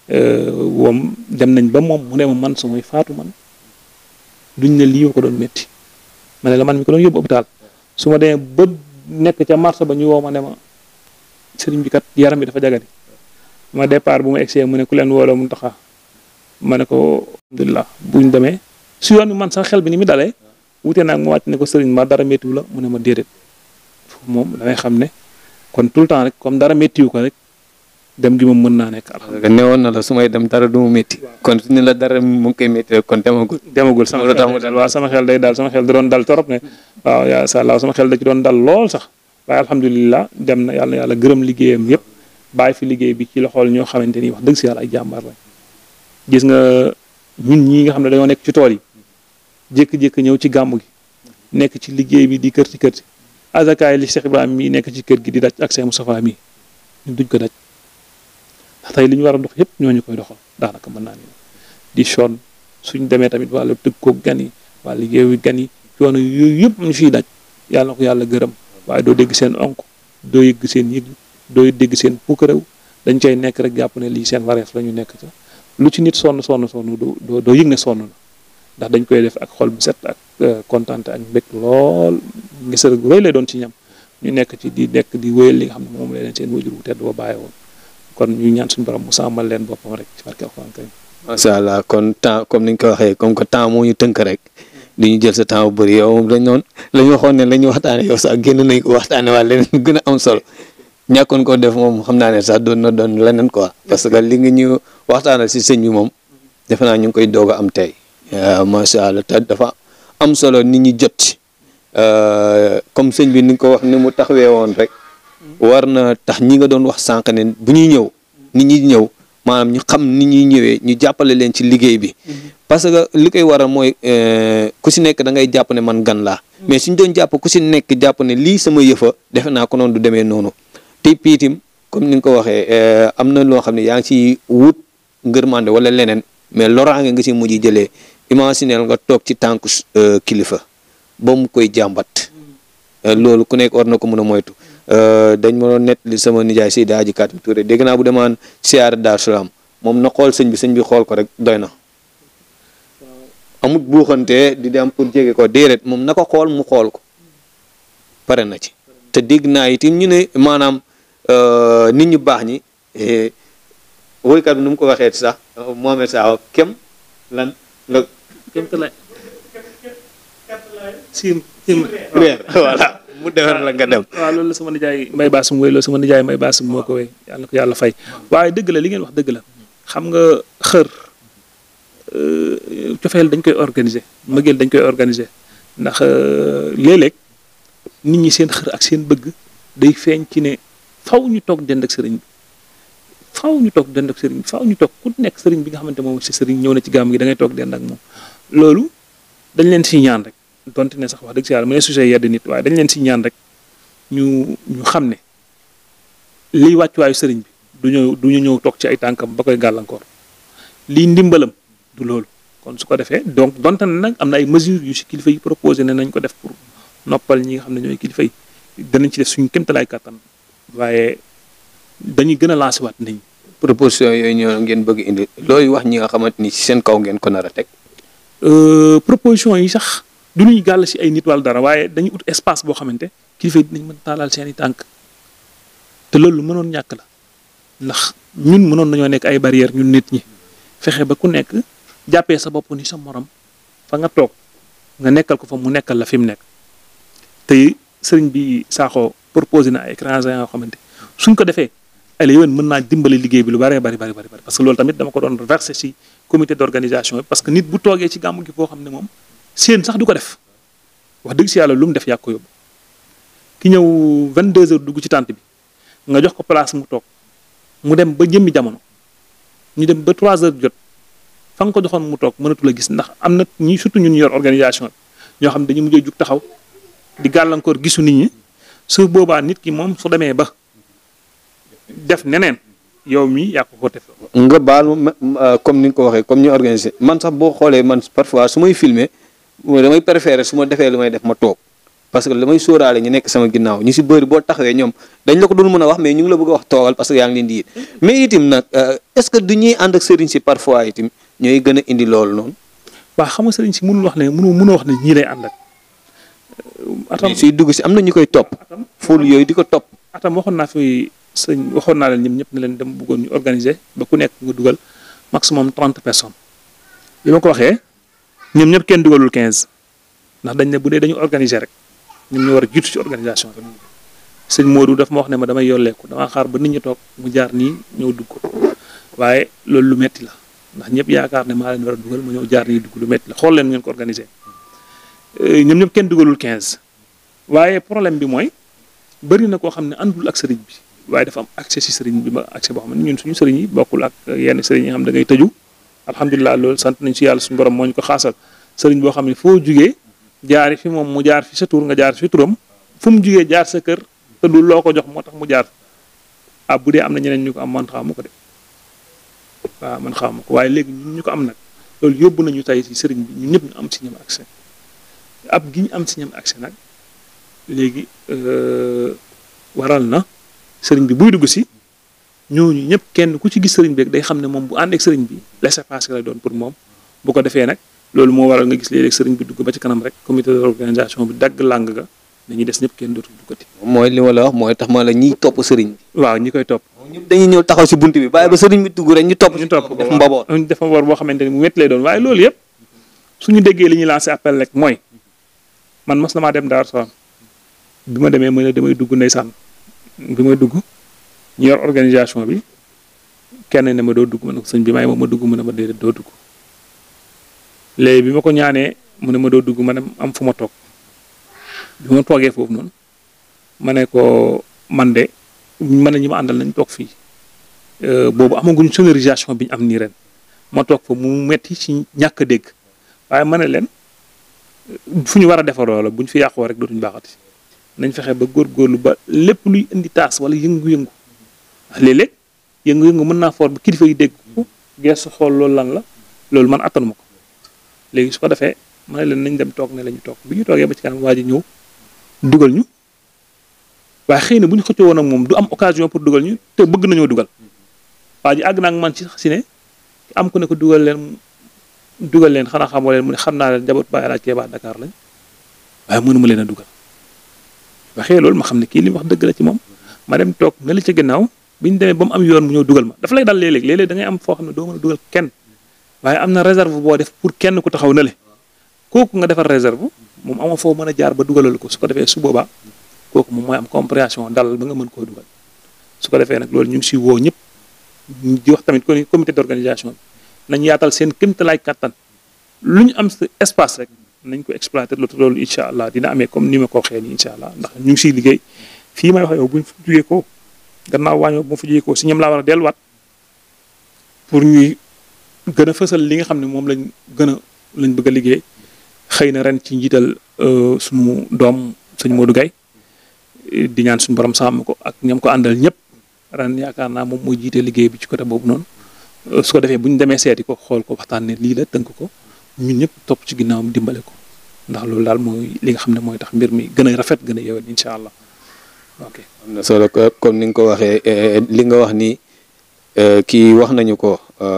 Speaker 3: moom dem nañ ba moom mu ne ma man su may faatu man duñ ne lii ko doon métti ma ne la man mi ko doon yóbbu hôpital su ma demee ba nekk ca marché ba ñu woo ma ne ma sëriñ bi kat yaram bi dafa jagadi ma départ bu ma egsee mu ne ku leen wooloo mu taxa ma ne ko alhamdulilah buñ demee su yoon bi man sax xel bi ni mu dalee wute naag mu wàcc ne ko sëriñ ma dara méttiwu la mu ne ma déedéet foofu moom damay xam ne kon tout le temps rek comme dara méttiwu ko rek dem gi moom mën naa nekk alhamdulilah
Speaker 2: newoon na la su may dem dara du mu métti kon su ne la dara mu ngi koy métti rek kon demagul
Speaker 3: demagul sama xel day dal waaw sama xel day dal sama xel da doon dal torop ne waaw yaa sa Allah sama xel da ci doon dal lool sax waaye alhamdulilah dem na yàlla yàlla gërëm liggéeyam yëpp bàyyi fi liggéey bi ci loxool ñoo xamante ni wax dëgg si yàlla ay jàmbaar lañ gis nga ñun ñii nga xam ne dañoo nekk ci tool yi jékki-jékki ñëw ci gàmmu gi nekk ci liggéey bi di kër ci kër ci azakaay li Cheikh Ibrahima mii nekk ci kër gi di daj ak Cheikh Moustapha mii ñun duñ ko daj ndax tey li ñu war a dox yëpp ñooñu koy doxal daanaka mën naa ni di sonn suñ demee tamit wàllu tëgg ko gan yi wàllu liggéeyu gan yi coono yooyu yëpp ñu fiy daj yàlla na ko yàlla gërëm waaye doo dégg seen onk doo yëgg seen yëg doo dégg seen puukarew dañ cay nekk rek jàpp ne lii seen wareef la ñu nekk ca lu ci nit sonn sonn sonn doo doo yëg ne sonn na ndax dañ koy def ak xol bu set ak kontaan ak mbég lool ngisal gu rëy lay doon ci ñam ñu nekk ci di nekk di wéyal li nga xam ne moom la leen seen wajur bu tedd ba bàyyi woon kon ñu ñaan suñu borom mu sàmmal leen boppam rek ci barke alxuraan karim
Speaker 2: macha allah kon temps comme ni ñu ko waxee comme que temps moo ñu tënk rek di ñu jël sa temps bu bëri yow dañ noon la ñu waxoon ne la ñu waxtaane yow sax génn nañ ko waxtaane waa leneen gën a am solo ñàkkoon ko def moom xam naa ne sax doon na doon leneen quoi parce que li nga ñu waxtaanal si sëñ bi moom defe naa ñu ngi koy doog a am tey macha allah te dafa am solo nit ñi jot ci comme sëñ bi ni nga ko wax ni mu taxawee woon rek war na tax ñi nga doon wax sànq ne bu ñuy ñëw nit ñi ñëw maanaam ñu xam ni ñuy ñëwee ñu jàppale leen ci liggéey bi parce que li koy waral mooy ku si nekk da ngay jàpp ne man gan laa mais suñ doon jàpp ku si nekk jàpp ne lii sama yëfa defe naa ko noonu du demee noonu te piitim comme ni nga ko waxee am na loo xam ne yaa ngi ci wut ngërmande wala leneen mais loraange nga si mujj jëlee imagineel nga toog ci tànku kilifa ba mu koy jàmbat loolu ku nekk war na ko mën a moytu dañ ma doon nettali sama nijaay Seydi Hadji Katim Touré dégg naa bu demaan siyaare Daaru Salaam moom na xool sëñ bi sëñ bi xool ko rek doy na amut buuxante di dem pour jege ko déedéet moom na ko xool mu xool ko pare na ci te dégg naa itam ñu ne maanaam nit ñu baax ñi woykat bi nu mu ko waxee sax Mohamed Saw kem lan la
Speaker 3: kem te lay sim sim
Speaker 2: weer voilà mu defar la nga dem
Speaker 3: waaw loolu la sama nijaay mbay baasum woy loolu sama nijaay mbay baasum moo ko woy yàlla na ko yàlla fay waaye dëgg la li ngeen wax dëgg la xam nga xër cofeel dañ koy organiser mbëggeel dañ koy organiser ndax léeg-léeg nit ñi seen xër ak seen bëgg day feeñ ci ne faw ñu toog dend ak sëriñ bi faw ñu toog dend ak sëriñ bi faw ñu toog ku nekk sëriñ bi nga xamante moom si sëriñ ñëw na ci gàmm gi da ngay toog dend ak moom loolu dañ leen si ñaan rek donte ne sax wax dëgg si yàlla mu ne sujet yedd nit waaye dañ leen si ñaan rek ñu ñu xam ne liy wàccuwaayu sëriñ bi du ñëw du ñu ñëw toog ci ay tànkam ba koy gàllankoor lii ndimbalam du loolu kon su ko defee donc donte ne nag am na ay mesures yu si kilifa yi proposé ne nañ ko def pour noppal ñi nga xam ne ñooy kilifa yi danañ ci def suñu kéemtalaay kàttan waaye dañuy gën a lancé waat nit ñi.
Speaker 2: proposition yooyu ñoo ngeen bëgg indi looy wax ñi nga xamante ni ci seen kaw ngeen ko nar a teg.
Speaker 3: proposition yi sax du ñuy gàll si ay nit wala dara waaye dañuy ut espace boo xamante kilifa yi dinañ mën taalal seen i tànk te loolu lu mënoon ñàkk la ndax ñun mënoon nañoo nekk ay barrière ñun nit ñi fexe ba ku nekk jàppee sa bopp ni sa morom fa nga toog nga nekkal ko fa mu nekkal la fi mu nekk te sëriñ bi Sakho proposé na ay écrans yoo xamante suñ ko defee ay la yowén mën naa dimbali liggéey bi lu bëree bari bari bari parce que loolu tamit dama ko doon versé si comité d'organisation bi parce que nit bu toogee ci gàmmu gi foo xam ne moom seen sax du ko def wax dëgg si yàlla lu mu def yàgg ko yóbbu ki ñëw 22 heures dugg ci tànt bi nga jox ko place mu toog mu dem ba jëmmi jamono ñu dem ba 3 heures jot fa nga ko joxoon mu toog mënatu la gis ndax am na ñi surtout ñun yor organisation bi ñoo xam ne dañu mujjee jug taxaw di gàllankoor gisu nit ñi su boobaa nit ki moom su demee ba def neneen yow mi yaa ko ko def
Speaker 2: nga baal ma ma- comme ni nga ko waxee comme ñu organisé man sax boo xoolee man parfois su may filmer damay préférer su ma defee lu may def ma toog parce que damay sóoraale ñu nekk sama ginnaaw ñu si bëri boo taxawee ñoom dañ la ko dul mën a wax mais ñu ngi la bëgg a wax toogal parce que yaa ngi leen di yit mais itim nag euh, est-ce que du ñuy ànd ak sëriñ si parfois itim ñooy gën a indi loolu noonu
Speaker 3: waa xam nga sëriñ si mënul wax ne mënu mënoo wax ne ñii lay ànd ak atam
Speaker 2: suy dugg si am na ñu koy topp
Speaker 3: atam
Speaker 2: ful yooyu di ko topp
Speaker 3: atam waxoon naa fi sëñ waxoon naa leen ñoom ñëpp ne leen dem bëggoon ñu organiser ba ku nekk nga dugal maximum trente personnes bi ma ko waxee ñoom ñëpp kenn dugalul quinze ndax dañ ne bu dee dañu organiser rek ñoom ñu war a jiitu ci organisation bi sëñ Modou daf ma wax ne ma damay yolleeku damaa xaar ba nit ñi toog mu jaar nii ñëw dugg waaye loolu lu metti la ndax ñëpp yaakaar ne maa leen war a dugal ma ñëw jaar nii dugg lu metti la xool leen ngeen ko organiser ñoom ñëpp kenn dugalul quinze waaye problème bi mooy bëri na koo xam ne àndul ak sëriñ bi waaye dafa am accès si sëriñ bi ba accès boo xam ne ñun suñu sëriñ yi bokkul ak yenn sëriñ yi nga xam da ngay tëju alhamdulilah loolu sant nañ si yàlla suñu borom moo ñu ko xaasal sëriñ boo xam ne foo jugee jaari fi moom mu jaar fi sa tur nga jaar fi turam fu mu jugee jaar sa kër te du loo ko jox moo tax mu jaar ah bu dee am na ñeneen ñu ko am man xamu ko de waaw man xamu ko waaye léegi ñun ñu ko am nag loolu yóbbu nañu tey si sëriñ bi ñun ñëpp ñu am si ñoom accès ab gi ñu am si ñoom accès nag léegi waral na sëriñ bi buy dugg si ñooñu ñëpp kenn ku ci gis sëriñ bi rek day xam ne moom bu ànd ak sëriñ bi laissez-passer lay doon pour moom bu ko defee nag loolu moo waral nga gis léeg-léeg sëriñ bi dugg ba ci kanam rek comité d'organisation bi dagg làng ga dañuy des ñëpp kenn dootul duggati
Speaker 2: mooy li ma la wax mooy tax ma la ñiy topp sëriñ bi
Speaker 3: waaw ñi koy topp
Speaker 2: ñëpp dañuy ñëw taxaw si bunt bi bàyyi ba sëriñ bi dugg rek ñu topp
Speaker 3: ñu topp ko
Speaker 2: def mbaboot
Speaker 3: ñu def mbaboot boo xamante ni mu métti lay doon waaye loolu yëpp suñu déggee li ñuy lancé appel rek mooy man mas na maa dem Daaru Salaam bi ma demee ma ne damay dugg ndeysaan bi may dugg ñu yor organisation bi kenn ne ma doo dugg ma ne ko sëñ bi may ma ma dugg mu ne ma déedéet doo dugg léegi bi ma ko ñaanee mu ne ma doo dugg ma ne am fu ma toog bi ma toogee foofu noonu ma ne ko man de man ne ñi ma àndal nañ toog fii boobu amaguñ sonorisation bi ñu am nii ren ma toog fa mu metti ci ñàkk a dégg waaye ma ne leen fu ñu war a defaroo la bu ñu fi yàqoo rek dootuñu baaxati nañ fexe ba góorgóorlu ba lépp luy indi taas wala yëngu-yëngu ndax léeg-léeg yëngu-yëngu mën naa foor ba kilifa yi dégg ko geesu xool loolu lan la loolu man attanuma ko léegi su ko defee ma ne leen nañ dem toog ne la ñu toog bi ñu toogee ba ci kanam waa ji ñëw dugal ñu waaye xëy na bu ñu xëccoo woon ak moom du am occasion pour dugal ñu te bëgg nañoo dugal waa ji àgg naa ak man ci si ne am ku ne ko dugal leen dugal leen xanaa xamoo leen mu ne xam naa leen njaboot Baye Alaaji Keeba Dakar lañ waaye mënuma leen a dugal waxee loolu ma xam ne kii li mu wax dëgg la ci moom ma dem toog nga li ca ginnaaw bi ñu demee ba mu am yoon mu ñëw dugal ma dafa lay dal léeg-léeg léeg-léeg da ngay am foo xam ne doo mën a dugal kenn waaye am na réserve boo def pour kenn ku taxaw na le kooku nga defar réserve moom amoo foo mën a jaar ba dugalal ko su ko defee su boobaa kooku moom mooy am compréhension dal ba nga mën koo dugal su ko defee nag loolu ñu ngi si woo ñëpp di wax tamit kon comité d'organisation bi nañ yaatal seen kéemtalaay kattan lu ñu am espace rek nañ ko exploiter loolu incha allah dina amee comme ni ma ko waxee nii incha allah ndax ñu ngi siy liggéey fii may wax yow bu ñu fi jugee ko gannaaw waañoo bu ma fi jugee ko si ñoom laa war a delluwaat pour ñuy gën a fësal li nga xam ne moom lañ gën a lañ bëgg a liggéey xëy na ren ci njiital suñu doom sëñ Modou Gaye di ñaan suñu borom sàmm ko ak ñam ko àndal ñëpp ren yaakaar naa moom mooy jiite liggéey bi ci côté boobu noonu su ko defee bu ñu demee seeti ko xool ko waxtaan ne lii la tënk ko ñun ñëpp topp ci ginnaawam dimbale ko ndax loolu daal mooy li nga xam ne mooy tax mbir mi gën a rafet gën a yewen incha allah ok.
Speaker 2: am na solo comme ni nga ko waxee li nga wax ni kii wax nañu ko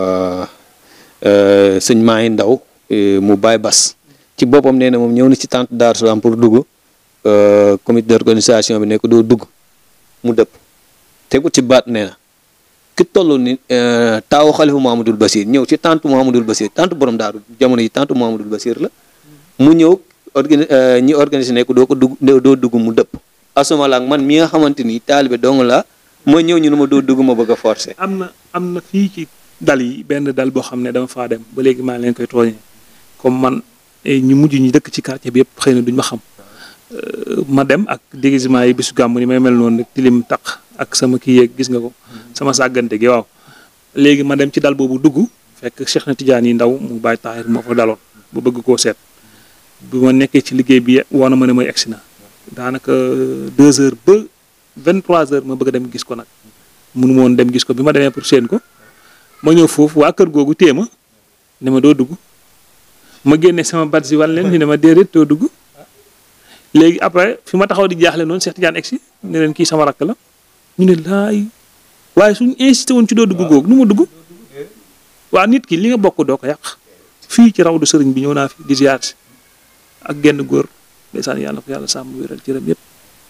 Speaker 2: sëñ Maay Ndaw mu Baay Bas ci boppam nee na moom ñëw na ci tente Daaru Salaam pour dugg comité d'organisation bi ne ko doo dugg mu dëpp tegu ci baat nee na ki toll ni taawu xalifa Muhammadul Basir ñëw ci tente Muhammadul Basir tente borom daaru jamono yi tente Muhammadul Basir la mu ñëw organi ñi organisé ne ko doo ko dugg doo dugg mu dëpp asuma la ak man mi nga xamante ni taalibe dong la ma ñëw ñu ne ma doo dugg ma bëgg a forcer.
Speaker 3: am na am na fii ci dal yi benn dal boo xam ne dama faa dem ba léegi maa leen koy tooñee comme man ñu mujj ñi dëkk ci quartier bi yëpp xëy na duñ ma xam ma dem ak déguisement yi bisu gàmmu ni may mel noonu rek tilim taq ak sama kii yeeg gis nga ko sama sàggante gi waaw léegi ma dem ci dal boobu dugg fekk Cheikh na Tidiane yi ndaw mu bàyyi taahir moo fa daloon ba bëgg koo seet bu ma nekkee ci liggéey bi woo na ma ne mooy egsi na daanaka deux heures ba vingt trois heures ma bëgg a dem gis ko nag mënu ma woon dem gis ko bi ma demee pour seen ko ma ñëw foofu waa kër googu téye ma ne ma doo dugg ma génne sama bat si wàll leen ñu ne ma déedéet doo dugg léegi après fi ma taxaw di jaaxle noonu Cheikh Tidiane egsi ne leen kii sama rakk la ñu ne laay waaye suñu insisté woon ci doo dugg googu nu ma dugg waa nit ki li nga bokk doo ko yàq fii ci raw du sëriñ bi ñëw naa fi di ziar si ak genn góor ndeysaan yàlla ko yàlla sàmm wéral cëram yëpp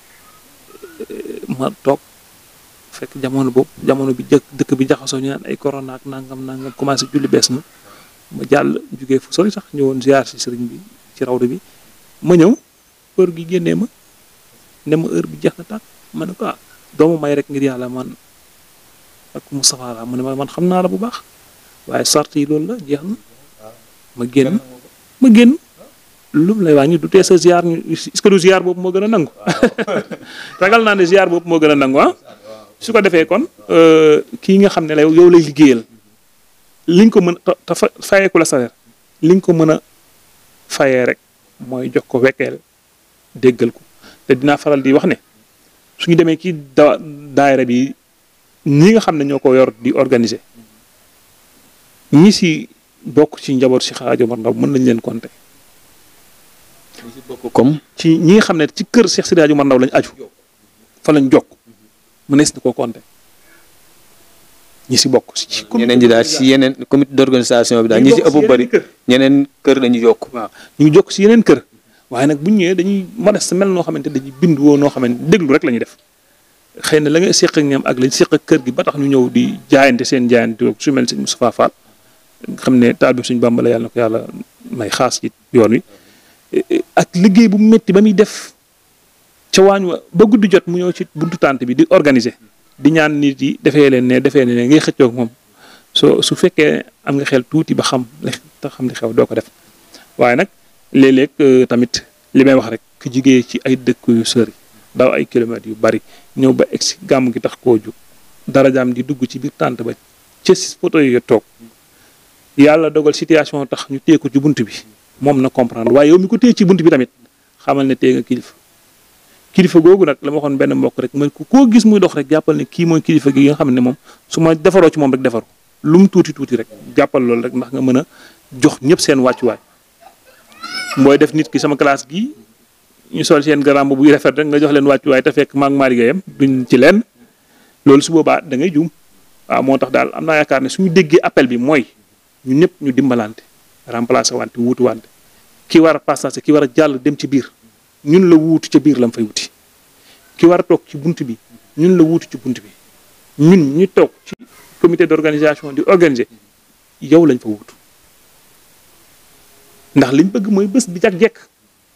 Speaker 3: ma toog fekk jamono boobu jamono bi jëkk dëkk bi jaxasoo ñu naan ay corona ak nangam nangam commencé julli bees na ma jàll jugee fu sori sax ñëwoon ziar si sëriñ bi ci rawdu bi ma ñëw heure gi génnee ma ne ma heure bi jeex na tàkk ma ne ko ah doomu may rek ngir yàlla man ak Moustapha la mu ne ma man xam naa la bu baax waaye sart yi loolu la jeex na ma génn ma génn lu mu lay wàññi du tee sa ziar ñu est-ce que du ziar boobu moo gën a nangu ragal naa ne ziar boobu moo gën a nangu ah su ko defee kon kii nga xam ne la yow lay liggéeyal liñ ko mën a te fa fayeeku la salaire liñ ko mën a fayee rek mooy jox ko wekkeel déggal ko te dinaa faral di wax ne suñu demee ci da daayira bi ñi nga xam ne ñoo ko yor di organiser ñi si bokk ci njaboot si Hadj Omar Ndaw mën nañ leen compter.
Speaker 2: comme
Speaker 3: ci ñi nga xam ne ci kër Cheikh Sidi Hadj Omar Ndaw lañ aju fa lañ jokk mënees na koo compter ñi si bokk. ci
Speaker 2: ñeneen ñi daal si yeneen comité d'organisation bi daal ñi si ëpp bëri ñeneen kër lañu yokk
Speaker 3: waaw ñu ngi jokk si yeneen kër waaye nag bu ñu ñëwee dañuy modeste mel noo xamante dañuy bind woo noo xamante déglu rek la ñuy def xëy na la nga seq ak ñoom ak lañ seq ak kër gi ba tax ñu ñëw di jaayante seen jaayante su mel si Moustapha Fall xam ne taal bi suñu Bàmba la yàlla na ko yàlla may xaas ci yoon wi ak liggéey bu métti ba muy def ca waañ wa ba guddi jot mu ñëw ci buntu tànt bi di organiser di ñaan nit yi defee leen ne defee ne ngay xëccoog moom soo su fekkee am nga xel tuuti ba xam te xam li xew doo ko def waaye nag léeg-léeg tamit li may wax rek ku jigee ci ay dëkk yu sori daw ay kilomètres yu bari ñëw ba egsi gàmm gi tax koo jug darajaam di dugg ci biir tànt ba ca photo yi toog yàlla dogal situation tax ñu téye ko ci bunt bi moom na comprendre waaye yow mi ko téye ci bunt bi tamit xamal ne téye nga kilifa kilifa googu nag la ma waxoon benn mbokk rek man koo gis muy dox rek jàppal ne kii mooy kilifa gi nga xam ne moom su ma defaroo ci moom rek defaru lu mu tuuti tuuti rek jàppal loolu rek ndax nga mën a jox ñëpp seen wàccuwaay mbooy def nit ki sama classe gi ñu sol seen garam bu rafet rek nga jox leen wàccuwaay te fekk maag maa liggéeyam duñ ci leen loolu su boobaa da ngay juum waaw moo tax daal am naa yaakaar ne suñu déggee appel bi mooy ñu ñëpp ñu dimbalante remplacer wante wuutu wante ki war a passage ki war a jàll dem ci biir ñun la wuutu ca biir la mu fay wuti ki war a toog ci bunt bi ñun la wuutu ci bunt bi ñun ñu toog ci comité d'organisation di organiser yow lañ fa wuutu ndax liñ bëgg mooy bés bi jag jekk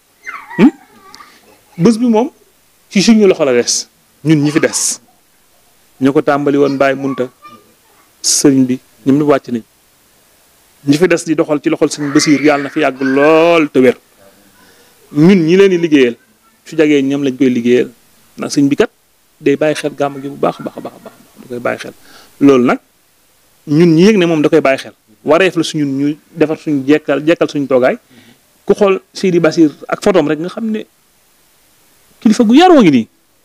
Speaker 3: bés bi moom ci suñu loxo la des ñun ñi fi des ñu ko tàmbali woon bàyyi munta sëriñ bi ñoom ñu wàcc nañ ñi fi des di doxal ci loxol sëriñ Basiir yàlla na fi yàgg lool te wér ñun ñi leen di liggéeyal su jagee ñoom lañ koy liggéeyal ndax sëriñ bi kat day bàyyi xel gàmm gi bu baax a baax a baax a baax da koy bàyyi xel loolu nag ñun ñi yëg ne moom da koy bàyyi xel wareef la suñun ñu defar suñu jekkal jekkal suñu toogaay ku xool Seydi Basir ak photom rek nga xam ne kilifa gu yaroo ngi nii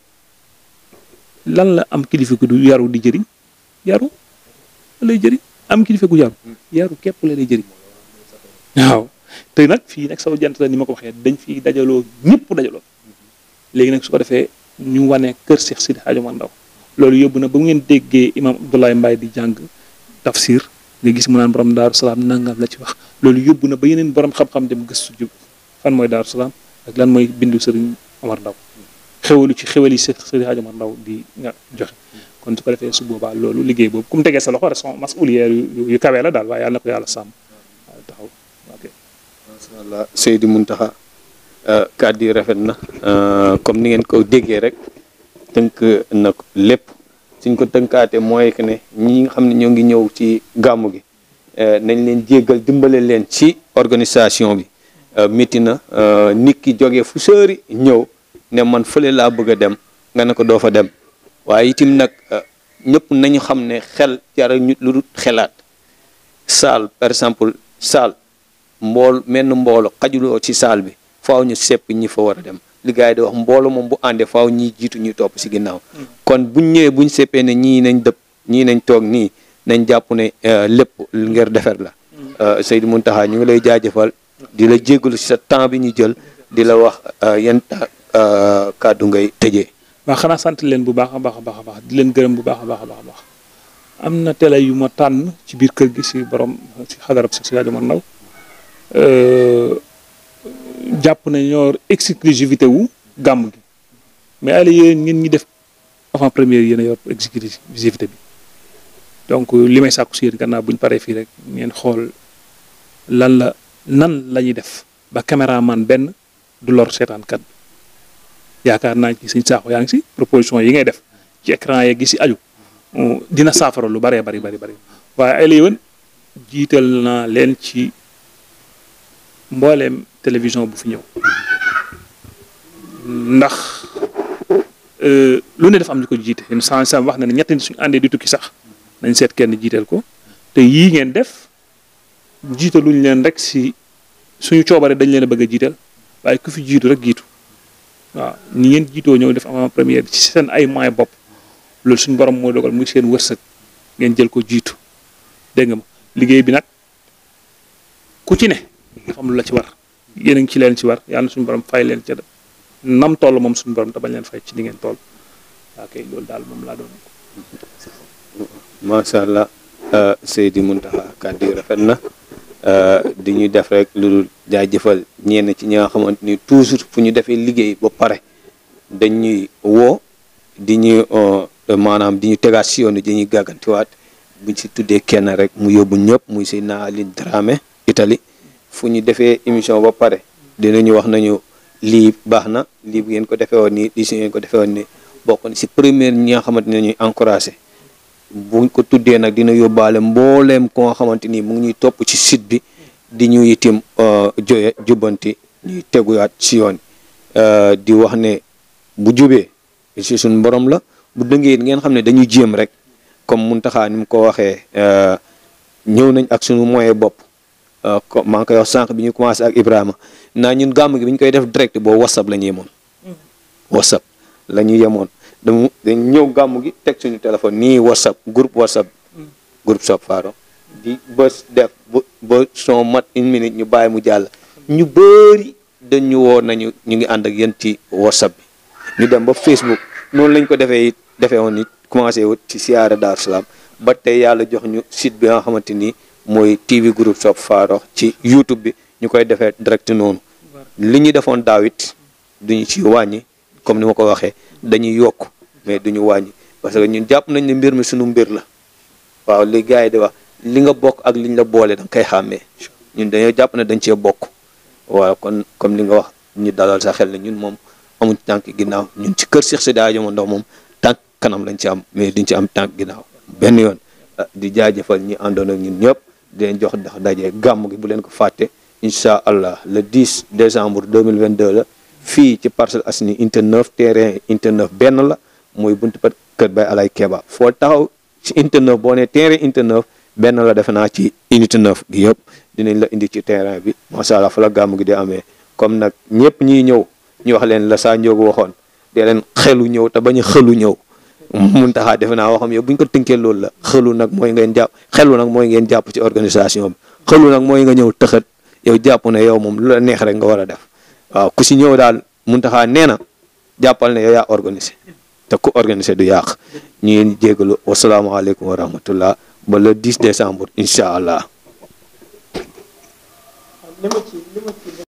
Speaker 3: lan la am kilifa gu du yaru di jëriñ yaru lay jëriñ am kilifa gu yaru yaru képp la lay jëriñ waaw te nag fii nag sama jant la ni ma ko waxee dañ fi dajaloo ñëpp dajaloo léegi nag su ko defee ñu wane kër Cheikh Sidi Hadj Omar Ndaw loolu yóbbu na ba ngeen déggee imam Abdoulaye Mbaye di jàng tafsir nga gis mu naan borom Daaru Salaam nangam la ci wax loolu yóbbu na ba yeneen borom xam-xam dem gëstu jub fan mooy Daaru Salaam ak lan mooy bindu Sëriñ Omar Ndaw xewalu ci xewali Cheikh Sidi Hadj Omar Ndaw di nga joxe kon su ko defee su boobaa loolu liggéey boobu ku mu tegee sa loxo respons mas'ulière yu yu kawee la daal waaye yàlla na ko yàlla sàmm waaw taxaw ok.
Speaker 2: macha allah Seydi Mountakha kàddu yi rafet na comme ni ngeen ko déggee rek tënk na ko lépp suñ ko tënkaate mooy que ne ñi nga xam ne ñoo ngi ñëw ci gàmmu gi nañ leen jéggal dimbale leen ci organisation bi métti na nit ki jógee fu sëri ñëw ne man fële laa bëgg a dem nga ne ko doo fa dem waaye itim nag ñëpp nañu xam ne xel jara ñu lu dul xelaat saal par exemple saal mbool menn mboolo xajuloo ci saal bi faaw ñu sepp ñi fa war a dem li gars yi di wax mboolo moom bu àndee faaw ñiy jiitu ñuy topp si ginnaaw kon buñ ñëwee buñ seppee ne ñii nañ dëpp ñii nañ toog nii nañ jàpp ne lépp ngir defar la Seydou Mountakha ñu ngi lay jaajëfal di la jéggalu si sa temps bi ñu jël di la wax yan kàddu ngay tëjee
Speaker 3: waaw xanaa sant leen bu baax a baax a baax a baax di leen gërëm bu baax a baax a baax a baax am na télé yu ma tànn ci biir kër gi si borom si xadarab si si rajo man naw jàpp na ñoo exclusivité wu gàmm gi mais ay la yéen ngeen ñi def avant première yéen a yor exclusivité bi donc li may sàkku si yéen gannaaw bu ñu paree fii rek ngeen xool lan la nan la ñuy def ba caméraman benn du lor seetaankat bi yaakaar naa ci sëñ saaxo yaa ngi si proposition yi ngay def ci écran yeeg gi si aju dina saafara lu bëree bari bari bari waaye ay la yéen jiital naa leen ci mbooleem télévision bu fi ñëw ndax lu ne dafa am ñu ko jiite yéen sans sans wax na ne ñetti nit suñu àndee di tukki sax nañ seet kenn jiiteel ko te yii ngeen def jiitaluñ leen rek si suñu coobare dañ leen a bëgg a jiital waaye ku fi jiitu rek jiitu waaw ni ngeen jiitoo ñëw def avant première ci seen ay moyens bopp loolu suñu borom moo dogal muy seen wërsëg ngeen jël ko jiitu dégg nga ma liggéey bi nag ku ci ne dafa am lu la ci war yéen a ngi ci leen ci war yàlla na suñu borom fay leen ca nam toll moom suñu borom te bañ leen fay ci li ngeen toll waa kay loolu daal moom laa doon
Speaker 2: macha allah Seydi Mountakha kàddu yi rafet na di ñu def rek lu dul jaajëfal ñenn ci ñi nga xamante ni toujours fu ñu defee liggéey ba pare dañuy woo di ñu maanaam di ñu tegaat si yoon di ñuy gàggantiwaat buñ si tuddee kenn rek mu yóbbu ñëpp muy Seydina Aline Dramé Italie fu ñu defee émission ba pare dinañu wax nañu lii baax na lii bu ngeen ko defee woon nii lii si ngeen ko defee woon nii bokk na si première ñi nga xamante ne ñuy encouragé buñ ko tuddee nag dina yóbbaale mbooleem ko nga xamante ni mu ngi ñuy topp ci site bi di ñu itim joye jubbanti ñuy teguwaat si yoon di wax ne bu jubee si suñ borom la bu dëngee ngeen xam ne dañuy jéem rek comme Mountakha ni mu ko waxee ñëw nañ ak suñu moyen bopp maa ngi koy wax sànq bi ñu commencé ak Ibrahima naa ñun gàmm gi bi ñu koy def direct boobu whatsapp la ñu yemoon whatsapp la ñu yemoon damu dañ ñëw gàmm gi teg suñu téléphone nii whatsapp groupe whatsapp groupe Sope Faro di bës def ba ba son mat une minute ñu bàyyi mu jàll ñu bëri dañu woo nañu ñu ngi ànd ak yéen ci whatsapp bi ñu dem ba Facebook noonu lañ ko defee it defee woon it commencé wut ci siyaara Daaru Salaam ba tey yàlla jox ñu site bi nga xamante ni mooy TV groupe Sope Faro ci YouTube bi ñu koy defee direct noonu li ñu defoon daaw it duñu ci wàññi comme ni ma ko waxee dañuy yokk mais duñu wàññi parce que ñun jàpp nañ ne mbir mi suñu mbir la waaw li gars yi di wax li nga bokk ak liñ la boole da nga koy xàmmee ñun dañoo jàpp ne dañ cee bokk waaw kon comme li nga wax ñu dalal sa xel ne ñun moom amuñ tànk ginnaaw ñun ci kër Cheikh Seydi Hadji Omar Ndaw moom tànk kanam lañ ci am mais duñ ci am tànk ginnaaw benn yoon di jaajëfal ñi àndoon ak ñun ñëpp di leen jox ndax daje gàmm gi bu leen ko fàtte incha allah le 10 décembre 2022 la fii ci Parcelles Assainies unité 9 terrain unité 9 benn la mooy buntu pat kër Baye Alay Keba foo taxaw ci unité 9 boo nee terrain unité 9 benn la defe naa ci unité 9 gi yëpp dinañ la indi ci terrain bi macha allah fa la gàmm gi di amee comme nag ñëpp ñiy ñëw ñu wax leen la saa njóogu waxoon dee leen xelu ñëw te bañ a xelu ñëw mun taxaa defe naa waxam yow bu ñu ko tënkee loolu la xelu nag mooy ngeen jàpp xelu nag mooy ngeen jàpp ci organisation bi xelu nag mooy nga ñëw tëxat yow jàpp ne yow moom lu la neex rek nga war a def waaw ku si ñëw daal mun taxaa nee na jàppal ne yow yaa organisé te ku organisé du yàq ñu ngi jégalu wasalaamaaleykum wa rahmatullah ba le 10 décembre incha allah.
Speaker 4: li ma ci li ma ci